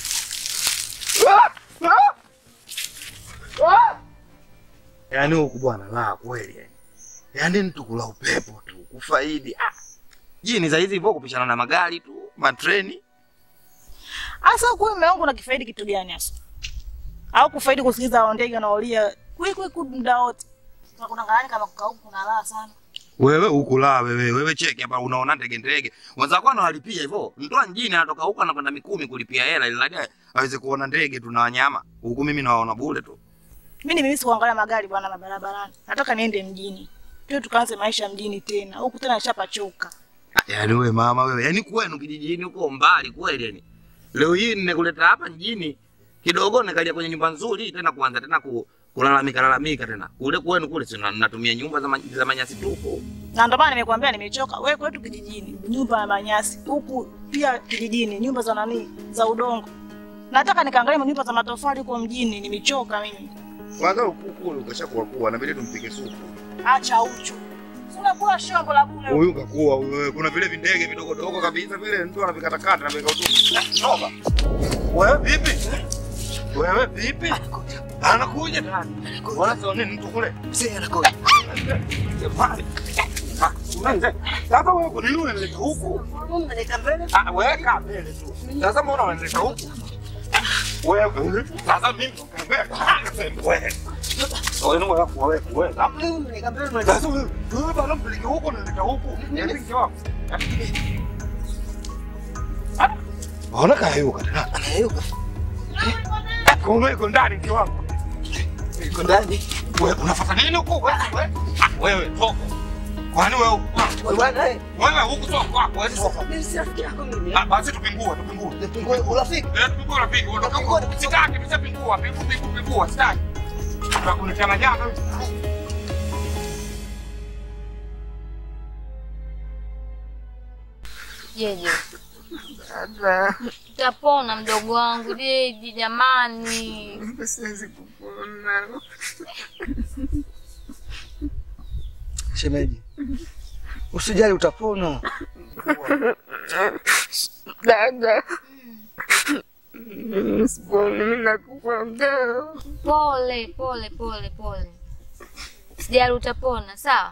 Yaani huku bwana la kweli yani. Yaani mtu kula upepo tu kufaidi. Ah. Jini za hizi hivyo kupishana na magari tu, matreni. Asa kwa mume wangu unakifaidi kitu gani hasa? Au kufaidi kusikiza hao ndege wanaolia kwe kwe kwe muda wote. Kuna kuna ngani kama kukaa huku kuna raha sana. Wewe huku la wewe, wewe cheki hapa unaona ndege ndege. Wenzako wanawalipia hivyo. Mtu wa mjini anatoka huko anakwenda Mikumi kulipia hela ili hadi aweze kuona ndege tu na wanyama. Huku mimi nawaona bure tu. Mimi nimemisi kuangalia magari bwana na barabarani. Nataka niende mjini. Tuwe tukaanze maisha mjini tena. Huku tena nishapachoka. Yaani wewe mama wewe, yaani kwenu kijijini huko mbali kweli yani. Leo hii nimekuleta hapa mjini kidogo nikalia kwenye nyumba nzuri tena kuanza tena ku, kulalamika lalamika tena. Kule kwenu kule si na- natumia nyumba za, ma, za manyasi tupu. Na ndio maana nimekuambia nimechoka. Wewe kwetu kijijini, nyumba ya manyasi. Huku pia kijijini, nyumba za nani? Za udongo. Nataka nikaangalie nyumba za matofali huko mjini, nimechoka mimi. Kwanza ukuku ule ukashakuwa kuwa na vile tumpike supu. Acha uchu. Sina kula shombo la bure. Huyu kakuwa huyu, kuna vile vindege vidogo dogo kabisa vile mtu anavikatakata na vika utupu. Toka. Wewe vipi? Wewe vipi? Anakuja tani. Wala sio nini mtu kule? Mzee anakuja. Sasa wewe kwa nini unaleta huku? Ah, weka mbele tu. Sasa mbona unaleta huku? Wewe, sasa mimi wewe. Wewe wewe wewe wewe. Sasa wewe, wewe bado mpeleke huko unaleta huku. Yaani mke wako. Ona kayuka tena. Anayuka. Kumbe iko ndani mke wako. Iko ndani. Wewe unafuata nini huku? Wewe Ah, wewe toka. Kwani wewe huku? Wewe huku toka kwako. Wewe toka. Mimi si rafiki yako mimi. Ah, basi tupingue, tupingue. Tupingue urafiki. Eh, tupingue urafiki. Ondoka huko. Sitaki, nimeshapingua. Pingu pingu pingua, sitaki. Tunakuletea majanga. Jeje. Utapona mdogo wangu Jeje, jamani. Siwezi kupona. Shemeji, usijali, utapona. Dada. Siponi, mimi nakukwambia. Pole pole pole pole, sijali, utapona sawa.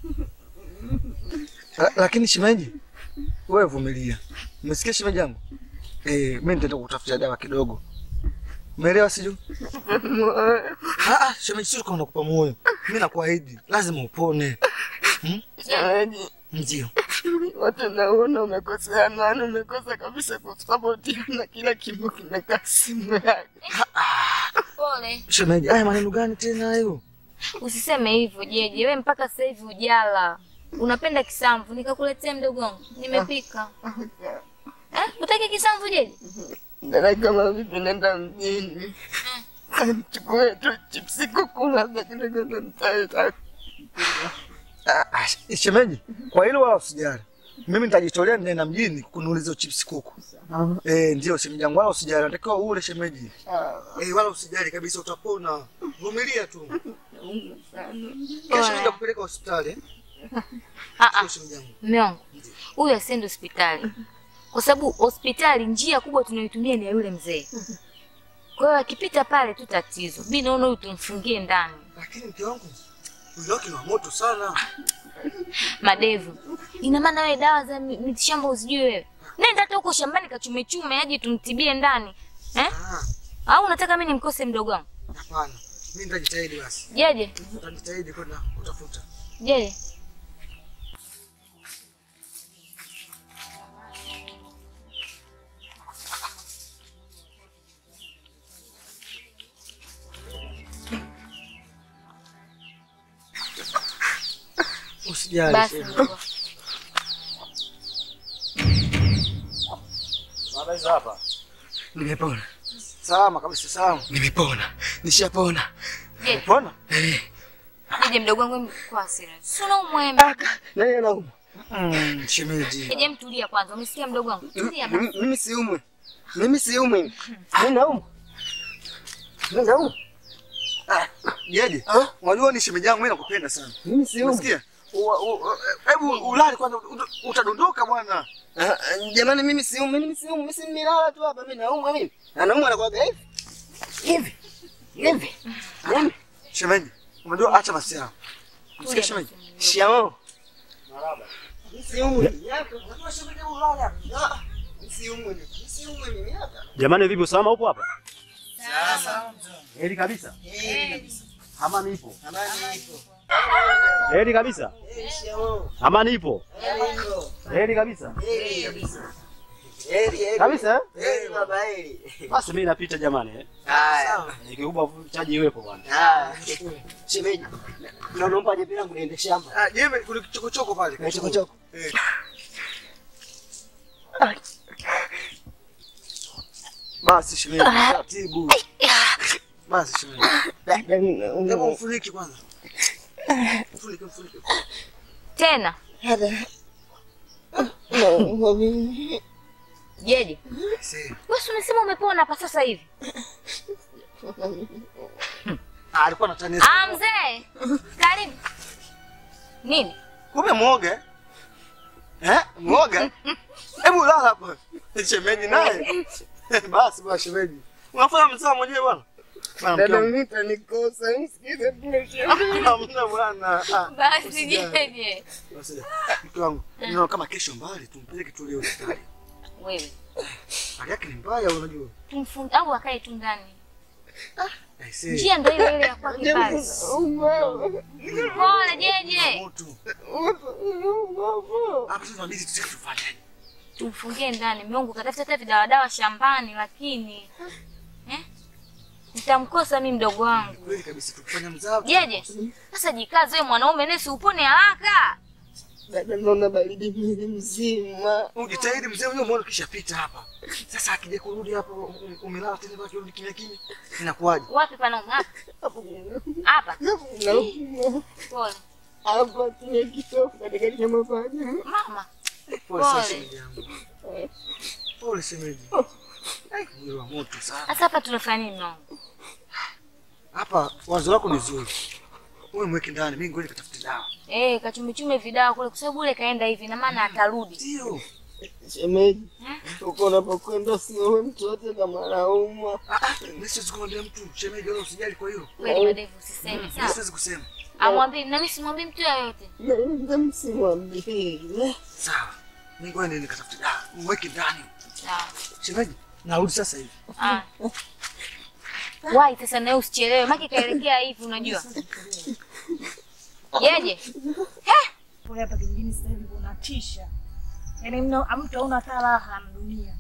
La- Lakini shemeji, wewe vumilia. Umesikia shemeji yangu? Eh, mimi nitaenda kutafutia dawa kidogo. Umeelewa siju? Ah, ah, shemeji, sio kama nakupa moyo. Mimi nakuahidi, lazima upone. Hmm? Shemeji. Ndio. Watu naona umekosea nani, umekosa kabisa kusapotiana, kila kimbo kimekaa simu yake. Pole, Shemeji, haya maneno gani tena hayo? usiseme hivyo Jeje, we mpaka sasa hivi ujala. Unapenda kisamvu, nikakuletea mdogo wangu, nimepika. Eh, utaki kisamvu Jeje? Dada, kama vipi nenda mjini chukue tu chipsi kuku labda kidogo ndo nitaenda. Ah, ah, shemeji, kwa hilo wala usijali. Mimi nitajitolea nenda mjini kununuliza chips kuku. Eh, ndio shemeji yangu, wala usijali. Natakiwa ule shemeji. Eh, wala usijali kabisa, utapona. Vumilia tu. Kesho nenda kupeleka hospitali. eh? Ah ah, Shemeji yangu. mume wangu, huyu asiende hospitali, kwa sababu hospitali njia kubwa tunayoitumia ni ya yule mzee. Kwa hiyo akipita pale tu tatizo. Mimi naona huyu tumfungie ndani. Lakini mke wangu, mwili wake ni wa moto sana. Madevu, ina maana wewe dawa za mi- mitishamba uzijui wewe? Nenda hata huko shambani kachume chume aje tumtibie ndani eh? Au unataka mimi nimkose mdogo wangu? Hapana. Mimi nitajitahidi basi. Jeje, Nitajitahidi kwenda kutafuta. jeje. Usijali. Basi shemeji. mdogo. Baba hizo hapa. Nimepona. Salama kabisa, salama. Nimepona. Nishapona. Jeje, Pona? Eh. Jeje mdogo wangu kwa hasira. Si unaumwa wewe. Nani anauma? Mm, shemeji. Jeje mtulia kwanza. Umesikia mdogo wangu? Tulia basi. Mimi mimi siumwi. Mimi siumwi. Mimi naumwa. Mimi naumwa. Ah, Jeje, unajua ni shemeji yangu mimi nakupenda sana. Mimi siumwi. Unasikia? Ua- u- Hebu ulale kwanza ut- utadondoka bwana. Jamani, mimi siumwi, mimi siumwi, mimi si nimelala tu hapa, mimi naumwa mimi. Anaumwa anakuwaga hivi. Hivi. Hivi. Yaani, Shemeji, unajua acha basi yao. Unasikia shemeji? shikamoo. Mimi siumwi. Yako, unajua shemeji ulale hapa. Ah, Mimi siumwi. Mimi siumwi mimi hapa. Jamani, vipi usalama upo hapa? Sawa. Heri kabisa. Eh, kabisa. Amani ipo. Amani ipo. Heri kabisa. Eh, shikamoo. Amani ipo. Heri ipo. Heri kabisa. Heri kabisa. Heri, heri. Kabisa, eh? Heri baba, heri. Basi mimi napita jamani. eh. Haya. Nikikupa chaji iwepo bwana. Ah, shemeji. Na unaomba jembe langu niende shamba. Ah, jembe kuna kichokochoko pale. Na chokochoko. Eh. Basi shemeji, taratibu. Basi shemeji. Hebu mfunike kwanza. Mfunike, mfunike. Tena. Jeje. Si. Wewe si umesema umepona hapa sasa hivi? Ah, alikuwa anatania. Ah, mzee. Karibu. Nini? Kumbe mwoga. eh? Eh? Mwoga? Hebu lala hapa. Shemeji naye. Basi bwana shemeji. Unafanya mzaa mwenyewe bwana. Bwana mke wangu. utanikosa, msikize tu Hamna bwana. Ah, Basi usijali. jeje. Basi, Mke wangu, ninaona kama kesho mbali tumpeleke tu leo hospitali. Wewe. Hali yake ni mbaya unajua. Tumfunge au akae tu ndani. I say. Njia ndio ile ile ya kwake pale. Pole jeje. Moto. Hapa sasa tunabidi tuje tufanyaje? Tumfungie ndani. Mungu katafuta hata vidawadawa shambani lakini eh? Nitamkosa mimi mdogo wangu. Kweli kabisa tukifanya mzaa. Jeje. Sasa jikaze wewe mwanaume nesi upone haraka. Dada, naona baridi mwili mzima. Ujitahidi mzee mwenyewe umeona kishapita hapa. Sasa akija kurudi hapa um- umelala tena kwa kirudi kimya kimya. Inakuwaje? Wapi panauma? Hapa. Hapa. Nauma. Pole. Hapa kwenye kitofu katikati ya mapaja. Mama. Pole sana Pole. shemeji yangu. Pole shemeji. Ai, mwili wa moto sana. Sasa hapa tunafanya nini mwanangu? Hapa wazo lako ni zuri. Wewe mweke ndani, mimi ngoja nikatafute dawa. Eh, kachumichume vidawa kule kwa sababu ule kaenda hivi na maana atarudi. Ndio. Shemeji, uko unapokwenda usiwe mtu wote kama naumwa. Mimi siwezi kumwambia mtu, shemeji wala usijali kwa hilo. Kweli madevu usiseme Mimi sawa. siwezi kusema. Amwambie na mimi simwambie mtu yeyote. Naweza msimwambie. Sawa. Mimi ngoja niende nikatafute dawa. Mweke ndani. Sawa. Shemeji, narudi sasa hivi. Ah. Wai sasa nawe usichelewe, maki kaelekea hivi unajua. Yeje? Kule hapa kijijini sasa hivi kunatisha, yaani mna mtu hauna hata raha na dunia,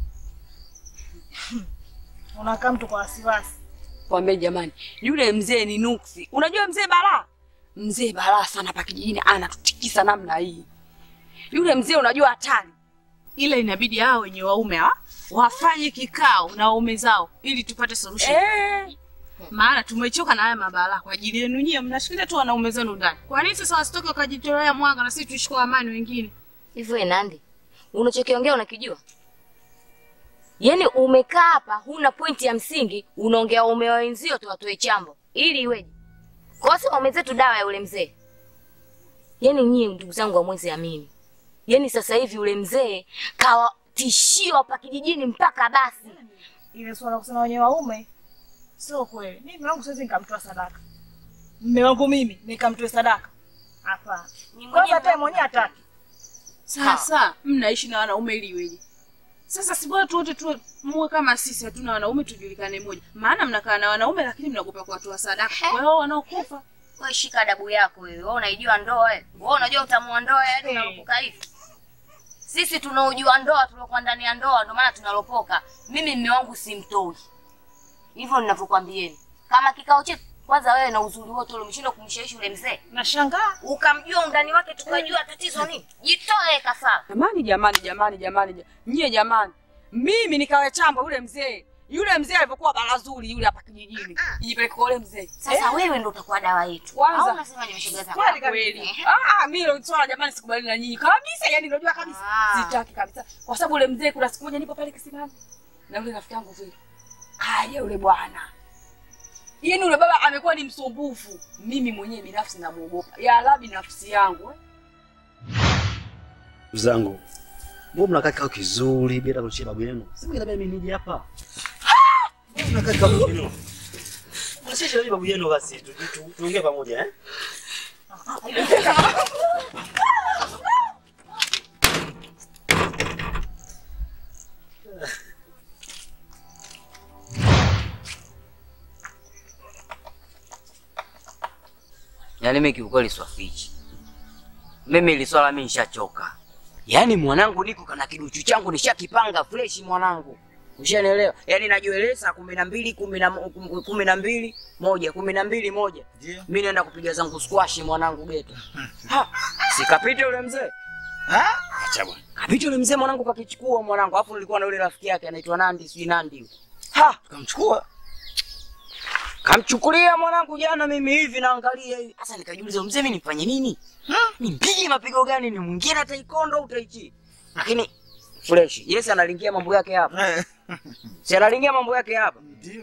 unakaa mtu kwa wasiwasi. Kwambie jamani, yule mzee ni nuksi. Unajua mzee balaa, mzee balaa sana hapa kijijini, anatutikisa namna hii. Yule mzee unajua hatari. ila inabidi hao wenye waume hawa wafanye kikao na waume zao ili tupate solution. Eh. Maana tumechoka na haya mabala kwa ajili yenu nyie, mnashikilia tu wanaume zenu ndani. Kwa nini sasa wasitoke wakajitolea mwanga na sisi tuishi kwa amani wengine? Hivyo wewe Nandi, unachokiongea unakijua? Yaani umekaa hapa huna pointi ya msingi, unaongea waume wa wenzio tu watoe chambo. Ili iweje? Kwa sababu waume zetu dawa ya ule mzee. Yaani nyie ndugu zangu hamwezi amini. Yaani sasa hivi ule mzee kawa tishio hapa kijijini mpaka basi. Ile swala kusema wenye waume sio kweli. Mimi mume wangu siwezi nikamtoa sadaka, mume wangu mimi nikamtoe sadaka, hapana. Kwanza hata yeye mwenyewe hataki. Sasa mnaishi na wanaume ili iweje? Sasa si bora tu wote tu muwe kama sisi, hatuna wanaume tujulikane moja. Maana mnakaa na wanaume lakini mnaogopa kuwatoa sadaka. Kwa hiyo wanaokufa Wewe shika adabu yako wewe. Wewe unaijua ndoa wewe. Wewe unajua utamu wa ndoa hadi unalopoka hivi. Sisi tunaojua ndoa tuliokuwa ndani ya ndoa ndio maana tunalopoka. Mimi mume wangu simtoi. Hivyo ninavyokuambieni. Kama kikao chetu kwanza wewe na uzuri wote ule umeshindwa kumshawishi ule mzee. Nashangaa. Ukamjua undani wake tukajua tatizo nini. Jitoe kafara. Jamani, jamani, jamani, jamani, ja- nyie jamani, mimi nikawe chambo yule mzee, Yule mzee alivyokuwa bala zuri yule hapa kijijini. Jipeleke kwa yule mzee. Sasa wewe ndo utakuwa dawa yetu. Kwanza. Au unasema nimeshoga zako? Kweli kweli. Ah, mimi hilo swala jamani sikubali na nyinyi kabisa, yani unajua kabisa. Sitaki kabisa. Kwa sababu ule mzee kuna siku moja nipo pale kisimani. Na yule rafiki yangu vile. Kaja yule bwana. Yaani yule baba amekuwa ni msumbufu. Mimi mwenyewe binafsi namuogopa. Ya Arabi nafsi yangu. eh. Ndugu zangu, mbona mnakaa kikao kizuri bila kuchia babu yenu? Si mngetaka mimi nije hapa. Mbona mnakaa kikao kizuri? Mnasheshe na babu yenu basi tu- tu- tuongee pamoja eh? Yaani mimi kiukweli swafichi. Mimi ili swala mimi nishachoka. Yaani mwanangu niko kana kiduchu changu nishakipanga fresh mwanangu. Ushanielewa? Yaani najieleza kumi na mbili kumi na mo- kum- kumi na mbili moja kumi na mbili moja. Mimi naenda kupiga zangu squash mwanangu geto. Ha, Sikapita yule mzee. Ha? Acha bwana. Kapita yule mzee mwanangu kakichukua mwanangu. Alafu nilikuwa na yule rafiki yake anaitwa Nandi, si Nandi. yule. Ha, kamchukua. Kamchukulia mwanangu jana mimi hivi naangalia hivi. Sasa nikajiuliza mzee mimi nifanye nini? Nimpige mapigo gani ni mwingine ataikondo au utaichi? Lakini fresh. Yes analingia mambo yake hapa. si analingia mambo yake hapa. Ndio.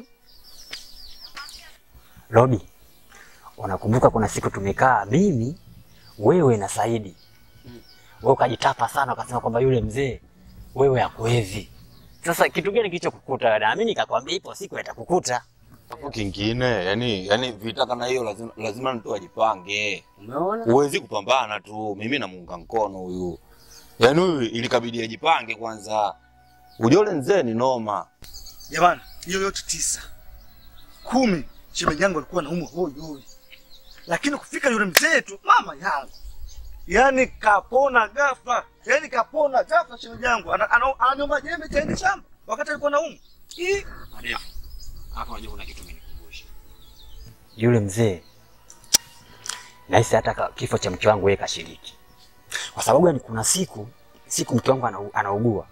Robi, unakumbuka kuna siku tumekaa mimi, wewe na Saidi. Wewe ukajitapa sana ukasema kwamba yule mzee wewe hakuwezi. Sasa kitu gani kilichokukuta? Na mimi nikakwambia ipo siku itakukuta. Hapo kingine, yani yani vita kama hiyo lazima lazima mtu ajipange. Umeona? Huwezi kupambana tu. Mimi namuunga mkono huyu. Yaani huyu ilikabidi ajipange kwanza. Ujole mzee ni noma. Jamani, hiyo yote tisa kumi, shemeji yangu alikuwa anaumwa hoi hoi, lakini kufika yule mzee tu, mama yangu, yani kapona ghafla, yani kapona ghafla. Shemeji yangu ana- ana- ananiomba jembe taende shamba wakati alikuwa anaumwa. Ih, Madevu. Hapa unajua kuna kitu umenikumbusha. Yule mzee nahisi hata ka- kifo cha mke wangu yeye kashiriki. Kwa sababu gani? Kuna siku siku mke wangu ana- anaugua,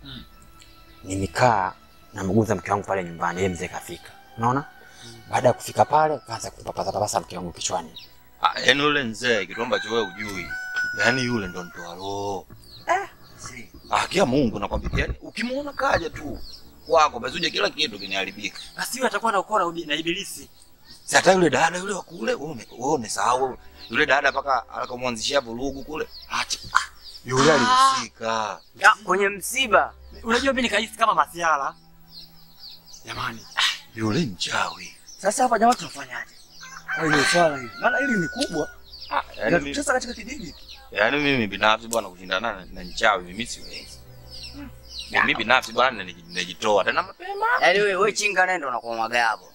nimekaa namuguza mke wangu pale nyumbani, yeye mzee kafika, unaona. Baada ya kufika pale, kaanza kupapasa papasa mke wangu kichwani. Ah, yaani yule mzee kitu ambacho wewe hujui. Yaani yule ndo mtoa roho. Eh, Ah, kia Mungu nakwambia, yaani ukimwona kaja tu kwako basi uje kila kitu kinaharibika. Basi yule atakuwa na ukora na ibilisi. Si hata yule dada yule wa kule, wewe ume- wewe umesahau yule dada mpaka akamwanzishia vurugu kule. Acha. Ah, yule alihusika. Ya, kwenye msiba. Unajua mimi nikahisi kama masiala. Jamani, Yule mchawi. Sasa hapa jamaa tunafanyaje? Kwa hiyo swala hili, maana hili ni kubwa, Yaani mimi, inatutesa katika kijiji. yaani mimi binafsi bwana kushindana na, na mchawi mimi siwezi. Mimi binafsi bwana niji- najitoa tena mapema. Yaani wewe wewe chinga nenda unakuwa magabo.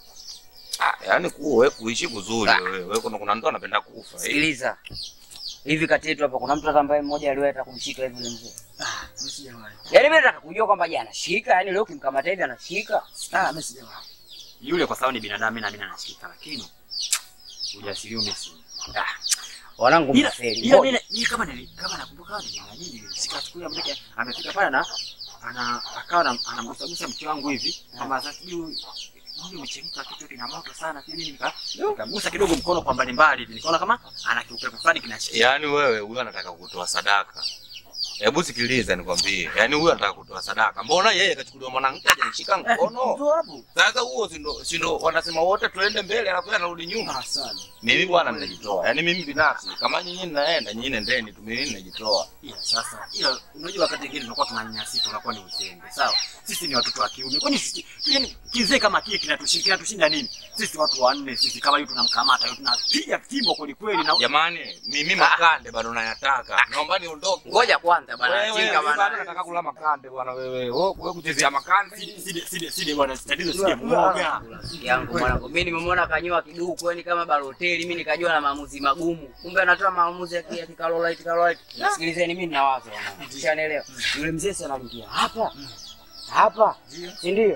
Ah, yaani kuwa wewe kuishi kuzuri wewe. Wewe kuna kuna mtu anapenda kufa. eh. Sikiliza. Hivi kati yetu hapa kuna mtu hata ambaye mmoja aliwahi hata kumshika hivi yule mzee. Mimi sijawahi. Yaani mimi nataka kujua kwamba je, anashika? Yaani leo ukimkamata hivi anashika? Ah, mimi sijawahi. yule kwa sababu ni binadamu mimi na mimi anashika lakini ujasiri umesi. Ah, wanangu Ila mnafeli. ila Ngoja. mimi mimi kama nili kama nakumbuka nili na nini nilishika siku ya mdeke amefika pale na ana akawa na- anamgusagusa mke wangu hivi kama sasa sijui mwili umechemka kitu kina moto sana sijui nini nika nikagusa kidogo mkono kwa mbali mbali hivi nikaona kama ana kiupepo fulani kinashika. Yaani wewe huyu anataka kutoa sadaka. Hebu sikiliza nikwambie. Yaani huyu anataka kutoa sadaka. Mbona yeye kachukuliwa mwanamke hajanishika mkono? Ndio hapo. Sasa huo si ndo si ndo wanasema wote tuende mbele alafu yeye anarudi nyuma. Sana. Mimi bwana ninajitoa. Yaani mimi binafsi kama nyinyi mnaenda nyinyi nendeni tu mimi ninajitoa. Ila sasa ila unajua wakati mwingine tunakuwa tunanyanyasika tunakuwa ni uzembe. Sawa? Sisi ni watoto wa kiume. Kwani sisi yani kizee kama kile kinatushinda kinatushinda nini? Sisi watu wanne sisi kama hiyo tunamkamata hiyo tunapiga fimbo kweli kweli na Jamani, mimi makande bado nayataka. Naomba niondoke. Ngoja kwanza bwana, Wewe, chinga mimi bado bwana. nataka kula makande bwana wewe. Wewe wewe kuchezea makande. Sidi sidi sidi bwana tatizo sije muoga. yangu mwanangu. Mimi nimemwona kanyoa kiduku yani kama Balotelli, mimi nikajua na maamuzi magumu. Kumbe anatoa maamuzi ya kia kikalolite kalolite. Sikilizeni mimi nina wazo wanangu. Ushanielewa? Yule mzee si anaingia hapa. Hapa. Si ndio?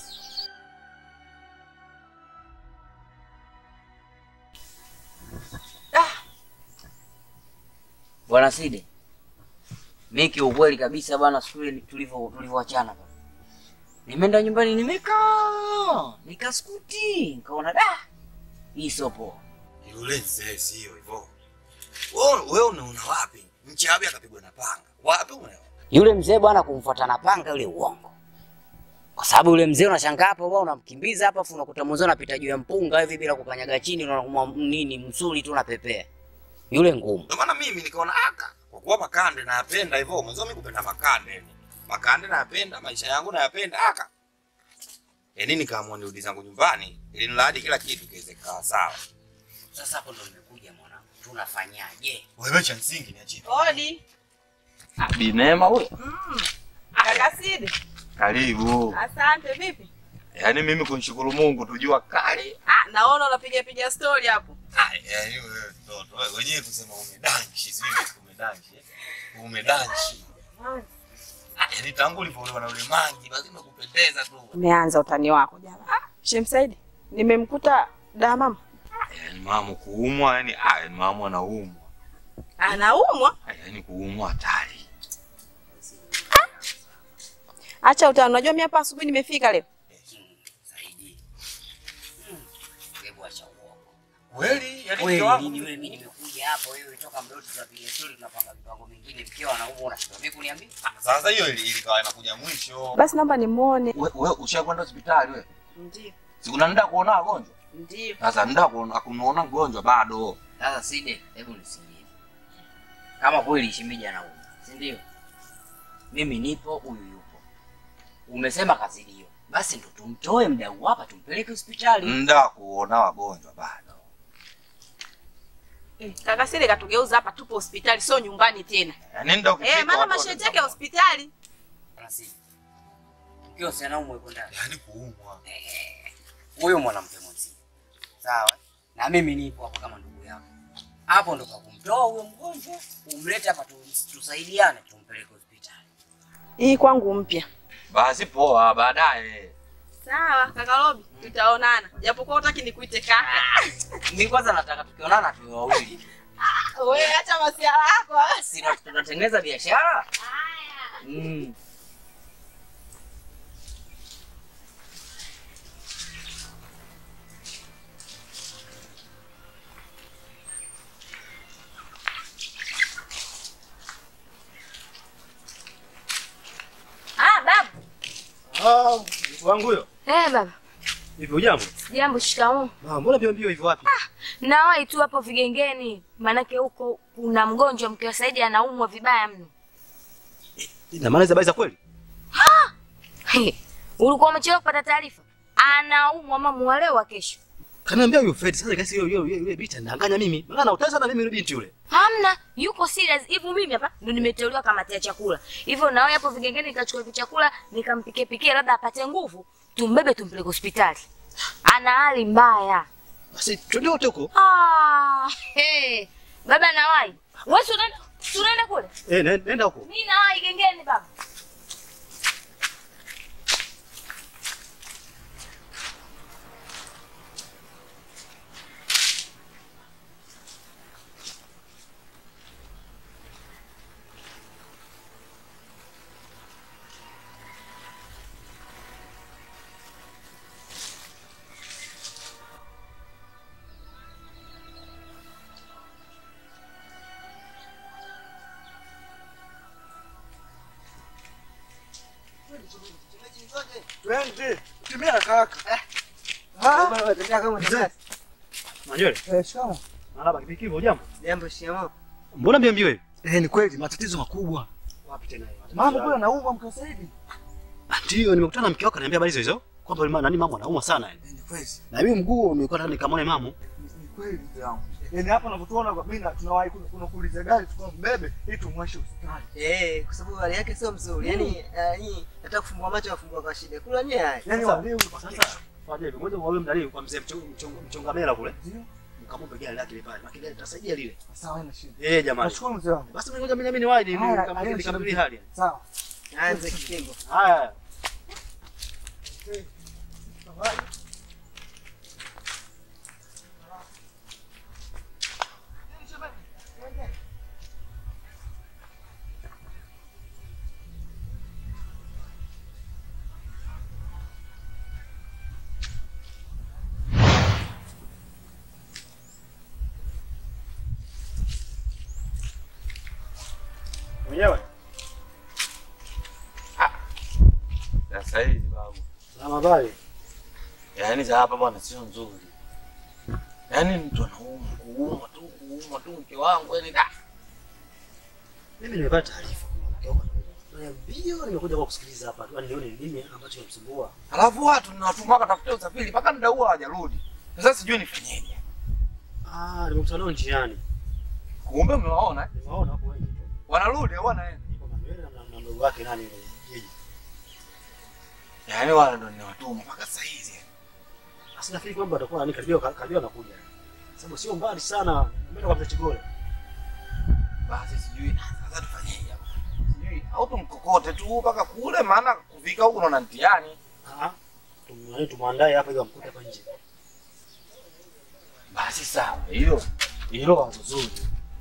Bwana Side. Mimi kiukweli kabisa bwana siku ile tulivyo tulivyoachana bwana. Nimeenda nyumbani nimekaa, nikaskuti, nikaona da, hii sio poa. Yule mzee sio hivyo. Wewe wewe unaona wapi? Mchawi akapigwa na panga. Wapi unaona? Yule mzee bwana kumfuata na panga yule uongo. Kwa sababu yule mzee unashangaa hapo bwana unamkimbiza hapa afu unakuta mzee anapita juu ya mpunga hivi bila kukanyaga chini unakumwa nini msuli tu unapepea. Yule ngumu. Ndio maana mimi nikaona aka kwa kuwa makande nayapenda hivyo, mwanzo mimi kupenda makande. Makande nayapenda, maisha yangu nayapenda aka. Yaani nikaamua nirudi zangu nyumbani ili niladi kila kitu kiweze kukaa sawa. Sasa hapo ndo nimekuja mwanangu. Tunafanyaje? Wewe cha msingi niachie. Odi. Binema huyo. Mm. Kaka Sidi. Karibu. Asante vipi? Yaani mimi kunishukuru Mungu tujua kali. Ah, naona unapiga piga story hapo. Ah, yaani wewe mtoto, wewe wenyewe kusema umedanshi, sijui umedanshi. eh? Umedanshi. Ah, Yaani tangu ulivyolewa na ule mangi basi umekupendeza tu. Umeanza utani wako jana. Ah, Shemsaidi, nimemkuta da mama. Yaani mama kuumwa, yani ah, yaani mama anaumwa. Anaumwa? Ah, Yaani kuumwa hatari. Acha utani. Unajua mimi hapa asubuhi nimefika leo. Hebu acha uongo. Kweli? Yaani Kweli mke wangu- nini wewe mimi nimekuja hapo wewe toka mdoto tunapiga story tunapanga mipango mingine mkeo anaumwa unashindwa mimi kuniambia? Sasa hiyo ili- ilikawa inakuja mwisho. Basi naomba nimuone. Wewe wewe ushakwenda hospitali wewe? Ndio. Sikuna nenda kuona wagonjwa? Ndio. Sasa nenda kuona kumuona mgonjwa bado. Sasa Side, hebu nisikie. Kama kweli shemeji anaumwa, si ndio? Mimi nipo, huyu yupo. Umesema kazidio. Basi ndo tumtoe mdau hapa tumpeleke hospitali. Nenda kuona wagonjwa bado. Eh, kaka Sidi katugeuza hapa tupo hospitali sio nyumbani tena. Yaani nenda ukifika Eh, maana watu masheti yake hospitali. Basi. Mkeo si anaumwa yuko ndani. Yaani kuumwa. Huyo mwanamke mwenzie. Sawa? Na mimi nipo hapo kama ndugu yako. Hapo ndo kwa kumtoa huyo mgonjwa, umlete hapa tu, tusaidiane tumpeleke hospitali. Hii kwangu mpya. Basi poa baadaye. Sawa, kaka Robi, tutaonana. Japokuwa hutaki nikuite kaka. Mimi kwanza nataka tukionana tuwe wawili. Wewe acha masiala yako. Si ndo tunatengeneza biashara? Mm. Ah, baba. Ah, wangu huyo. Eh, baba. Hivi ujambo? Jambo, shikamoo. Ah, mbona mbio mbio hivyo wapi? Nawahi tu hapo vigengeni, maanake huko kuna mgonjwa mke wa Saidi anaumwa vibaya mno. Ina maana hizo habari za kweli? He, ulikuwa umechelewa kupata taarifa? Anaumwa mama wa leo wa kesho. Kaniambia huyo Fred sasa kasi yule yule yule binti anadanganya mimi. Maana anautesa sana mimi yule binti yule. Hamna, yuko serious. Hivyo mimi hapa ndo nimeteuliwa kamati ya chakula. Hivyo nawe hapo vigengeni nikachukua hivi chakula nikampikie pikie labda apate nguvu, tumbebe tumpeleke hospitali. Ana hali mbaya. Basi twende wote huko. Ah, hey. Baba nawahi. Wewe si unaenda si unaenda kule? Eh, ne- nenda huko. Mimi nawahi gengeni baba. Twende. Tumia kaka. Baba, tembea kama mzee. Manywele. Eh, shikamoo. Marhaba kipiki hivyo jambo. Jambo shikamoo. Mbona mbio mbio hivi? Eh, ni kweli matatizo makubwa. Wapi tena hiyo? Mambo kule anaumwa mke Saidi. Ndio nimekutana na mke wako ananiambia habari hizo hizo. Kwamba yule nani mama anaumwa sana yani. Ni kweli. Na mimi mguu nilikuwa nataka nikamwone mamu. Ni kweli mzee wangu. Yaani hapa unavyotuona kwa mimi na tunawahi kuna kuna kuuliza gari tukambebe ili tumwashe hospitali. Eh, kwa sababu hali yake sio mzuri. Yaani yani nataka kufumbua macho afumbua kwa shida. Kula nyewe haya. Yaani Sasa- waliu Sasa fanya hivyo. Ngoja wewe mdalili kwa mzee mchonga mchonga mchonga mela kule. Mkamwombe gari lake pale. Makini gari tutasaidia lile. Sawa, haina shida. Eh jamani. Nashukuru mzee wangu. Basi ngoja mimi nami niwahi Haya, haina nikamwambie shida nikamwambie mzee. hali. Sawa. Anze kipengo. Haya. Mwenyewe? Sasa hizi babu. Salama habari? Yaani za hapa bwana sio nzuri. Yaani mtu anaumwa, kuumwa tu, kuumwa tu mke wangu yani da. Mimi nimepata taarifa. Na mbio nimekuja kwa kusikiliza hapa tu, yani nione nini ambacho kinamsumbua. Alafu watu ninawatuma wakatafutia usafiri mpaka muda huo hawajarudi. Sasa sijui nifanyeje. Ah, nimekutana nao njiani. Kumbe umewaona? eh? Nimewaona hapo wengi. Wanarudi au wanaenda? Na mdogo wake nani yule? Yeye. Yaani wale ndo ninawatuma mpaka saa hizi. Sasa nafikiri kwamba atakuwa nani karibia karibia anakuja. Sababu sio mbali sana. Mimi kwa mzee Chigole. Basi sijui na sasa tufanyeje hapa? Sijui au tumkokote tu mpaka kule maana kufika huko naona mtihani. Ah. Tumwani tumwandae hapa ili amkute hapa nje. Basi sawa. Hilo hilo wazo zuri.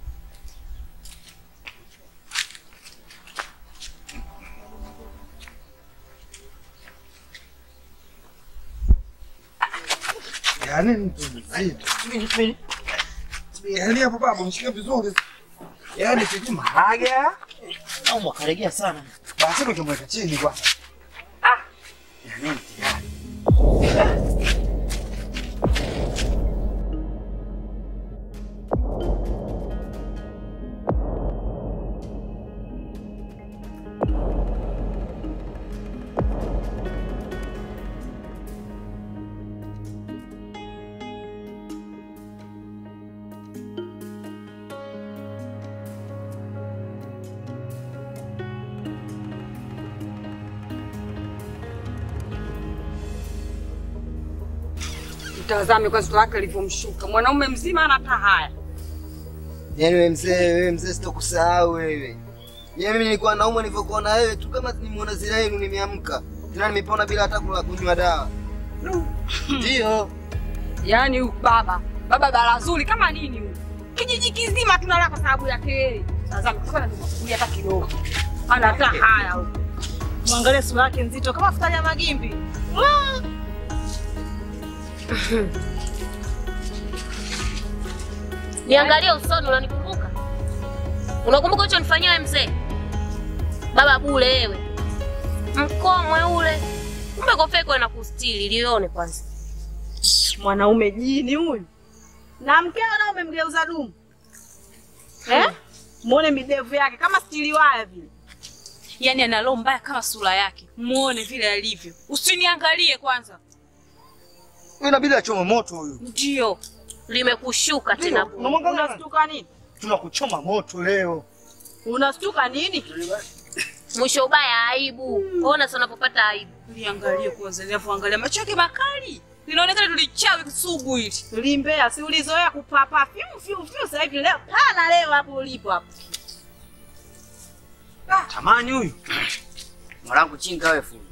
Yaani mtu mzito. Yaani hapo baba mshike vizuri. Yaani sijui maharage au mwakaregea sana. Basi tukimweka chini kwanza. Yaani mtihani. Mtazame kwa sura yake alivyomshuka. Mwanaume mzima ana hata haya. Yaani wewe mzee, wewe mzee sitokusahau wewe. Yaani mimi nilikuwa naumwa nilivyokuona wewe tu kama nimeona zile yenu nimeamka. Tena nimepona bila hata kula kunywa dawa. Ndio. Yaani huyu baba, baba bala zuri kama nini huyu? Kijiji kizima tunalala kwa sababu yake yeye. Tazama kwanza nimekuja hata kidogo. Ana hata haya huyu. Mwangalie sura yake nzito kama futari ya magimbi. Mwah! Niangalie usoni, unanikumbuka? Unakumbuka hicho nifanyia wewe mzee? Baba bule wewe. Mkomwe ule. Kumbe kofia iko na kustiri, lione kwanza. Mwanaume jini huyu. Na mkeo nao umemgeuza dumu. Eh? Muone midevu yake kama stili waya vile. Yaani ana roho mbaya kama sura yake. Muone vile alivyo. Usiniangalie kwanza. Wewe inabidi achome moto huyu. Ndio. Limekushuka tena bure. Unamwangalia nani? Unastuka nini? Tunakuchoma moto leo. Unastuka nini? Mwisho ubaya aibu. Ona sasa unapopata aibu. Liangalie kwanza, linavyoangalia macho yake makali. Linaonekana tulichawi sugu hili. Limbea, si ulizoea kupapa fiu fiu fiu sasa hivi leo pana leo hapo ulipo hapo. Tamani huyu. Mwanangu chinga wewe fundi.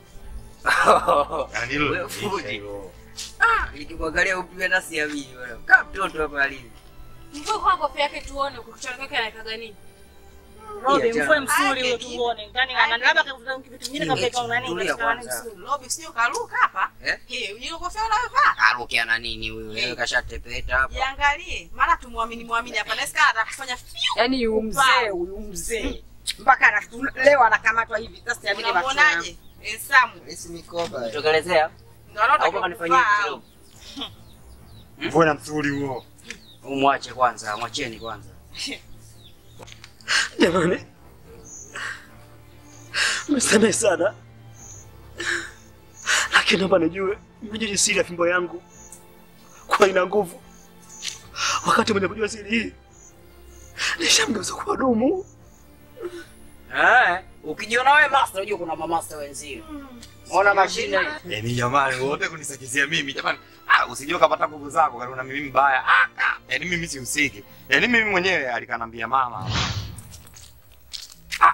Yaani hilo Wewe limeisha fundi. hilo. Ah, nikikuangalia upi hata siamini bwana. Kama mtoto hapa alivyo. Mvue kwa kofia yake tuone kukichana kwake anakaga nini. Robi, Iya, mfue jana. msuri huyo tuone. Ndani ana labda kavuta kitu kingine kapeka una nini Tulia katika nani kwanza. msuri. Robi sio karuka hapa. Eh? Eh, ile kofia unayovaa. Arukia na nini huyu? Leo kashatepeta hapa. Jiangalie, maana tumwamini mwamini hapa. Nasikia anataka kufanya fiu. Yaani huyu mzee, huyu mzee. Mpaka anatu- leo anakamatwa hivi. Sasa siamini macho yangu. Unamuonaje? Eh, Samu. Esi mikoba. Tokelezea. Ndio anaotaka Au mpaka nifanyie kuvaa. kidogo. Mvue na msuri huo. Umwache kwanza, mwacheni kwanza. Jamani. Msamehe sana. Lakini naomba nijue mjini siri ya fimbo yangu kwa ina nguvu. Wakati mwenye kujua siri hii nishamgeuza kuwa dumu. Eh, ukijiona wewe master unajua kuna mamaster wenzio. Ona mashine hii. Yaani jamani wote kunisakizia mimi jamani. Ah, usijue kapata nguvu zako karibu na mimi mbaya. Ah, ah. Yaani mimi sihusiki. Yaani mimi mwenyewe alikanambia mama. Ah.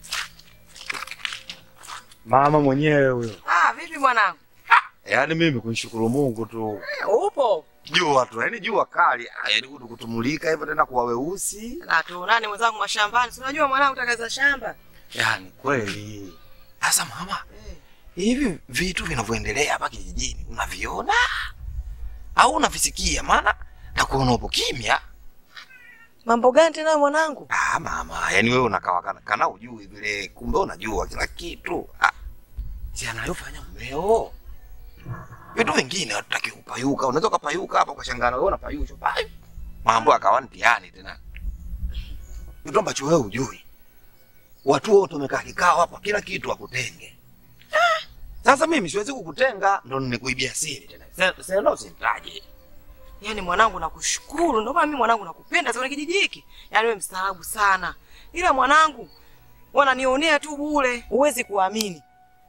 Mama mwenyewe huyo. Ah, vipi mwanangu? Yaani mimi kunishukuru Mungu tu. Eh, Upo. Jua tu, yaani jua kali. Ah, yaani kutu kutumulika hivyo tena kuwa weusi. Na tuonane mwenzangu mashambani. Si unajua mwanangu takaza shamba. Yaani kweli. Sasa mama, hivi vitu vinavyoendelea hapa kijijini unaviona au unavisikia? Maana nakuona upo kimya. Mambo gani tena mwanangu? Ah, Ah, mama, yani wewe unakaa kana, kana ujui vile, kumbe unajua kila kitu. Ah, si anayofanya mmeo. Vitu vingine hatutaki kupayuka. Unaweza ukapayuka hapa ukashangana wewe unapayushwa. Payu. Mambo akawa mtihani tena. Kitu ambacho wewe hujui. Watu wote wamekaa kikao hapa, kila kitu akutenge. Sasa mimi siwezi kukutenga, ndo nimekuibia siri tena. Sasa sasa usinitaje. Yaani mwanangu nakushukuru, ndio maana mimi mwanangu nakupenda sana kijiji hiki. Yaani wewe mstaarabu sana. Ila mwanangu wananionea tu bure. Huwezi kuamini.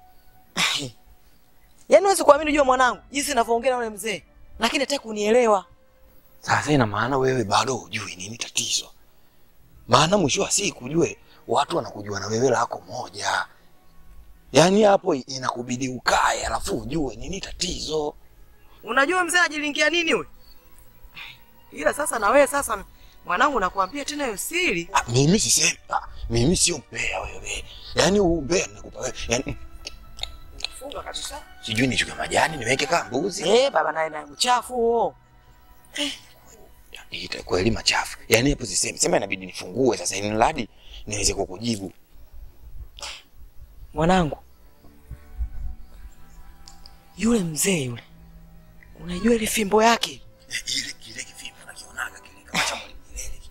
Yaani huwezi kuamini jua mwanangu, jinsi ninavyoongea na yule mzee. Lakini hataki kunielewa. Sasa ina maana wewe bado hujui nini tatizo. Maana mwisho wa siku ujue watu wanakujua na wewe lako moja. Yaani hapo inakubidi ukae alafu ujue nini tatizo. Unajua mzee anajilingia nini we? Ila sasa na wewe sasa mwanangu nakwambia tena hiyo siri. Ah, mimi sisemi, ah, mimi sio mbea wewe. Yaani huu mbea ninakupa wewe. Yaani Funga kabisa. sijui nichuke majani niweke kama mbuzi. Eh, baba naye na uchafu huo. Ita kweli machafu. Yaani hapo sisemi, sema inabidi nifungue sasa ili mradi niweze kukujibu. Mwanangu. Yule mzee yule. Unajua ile fimbo yake? Ile kile kifimbo nakionaga kile kama cha mwalimu Nyerere.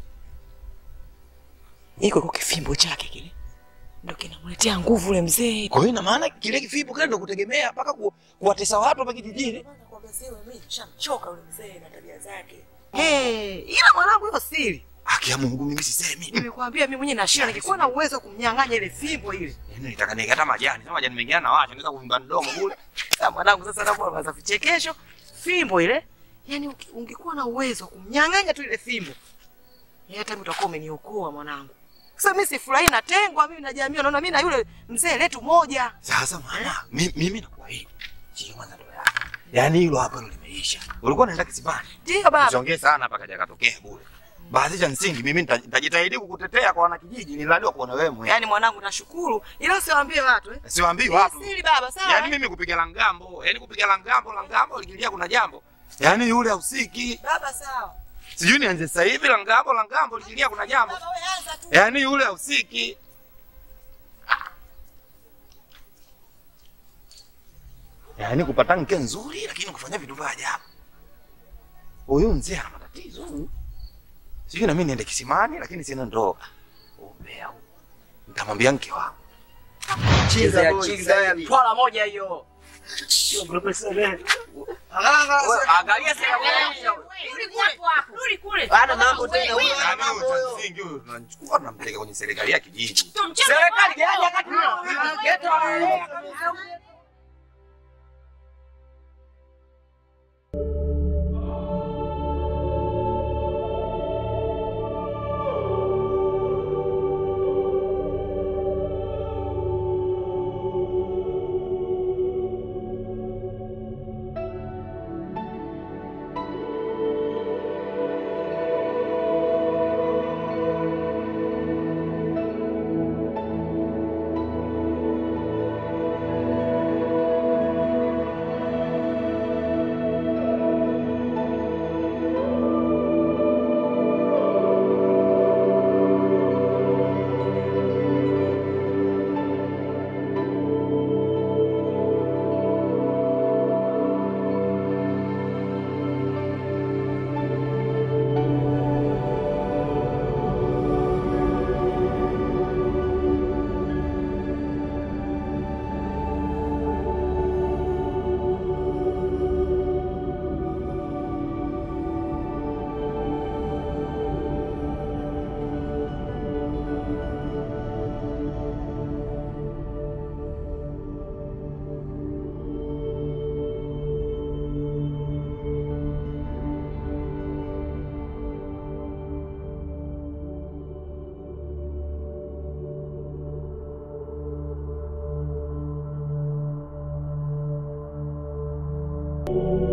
Iko kwa kifimbo chake kile. Ndio kinamletea nguvu ule mzee. Kwa hiyo ina maana kile kifimbo kile ndio kutegemea mpaka ku, kuwatesa watu hapa kijijini. Nakwambia sasa mimi nishamchoka ule mzee na tabia zake. Eh, ila mwanangu hiyo siri. Haki ya Mungu mimi sisemi. Nimekwambia mimi mwenyewe nashinda nikikuwa na uwezo wa kumnyang'anya ile fimbo ile. Yaani nitaka niweke hata majani. Sema majani mengine na wacha naweza kuvimba mdomo kule. Sasa mwanangu sasa napo anaanza vichekesho. Fimbo ile. Yaani uki- ungekuwa na uwezo wa kumnyang'anya tu ile fimbo. Yeye hata mimi utakuwa umeniokoa mwanangu. Sasa mimi sifurahi natengwa mimi na jamii naona mimi na yule mzee letu moja. Sasa mama, mimi, mimi nakuahidi. Sio kwanza ndoa yako. Yaani hilo hapa hilo limeisha. Ulikuwa unaenda kisibani. Ndio baba. Usiongee sana hapa kaja katokea bure. Baadhi cha msingi mimi nita- nitajitahidi kukutetea kwa wanakijiji nilaliwa kuona wewe mwenyewe. Yaani mwanangu nashukuru. Ila usiwaambie watu eh. Siwaambii Hii watu. Siri baba sawa. Yaani mimi kupiga langambo, yaani kupiga langambo, langambo likilia kuna jambo. Yaani yule hausiki. Baba sawa. Sijui nianze sasa hivi langambo, langambo likilia kuna jambo. Baba wewe anza tu. Yaani yule hausiki. Yaani kupata mke nzuri lakini kufanya vitu vya ajabu. Huyu mzee ana matatizo. huyu. Sijui na mimi niende kisimani lakini sina ndoa. Umbea huu. Nitamwambia mke wangu. Chiza chiza twala moja hiyo. Angalia sasa Rudi kule. Bado mambo tena huyo. Yaani huyu cha msingi huyu tunachukua tunampeleka kwenye serikali ya kijiji. Serikali gani wakati geto Thank you.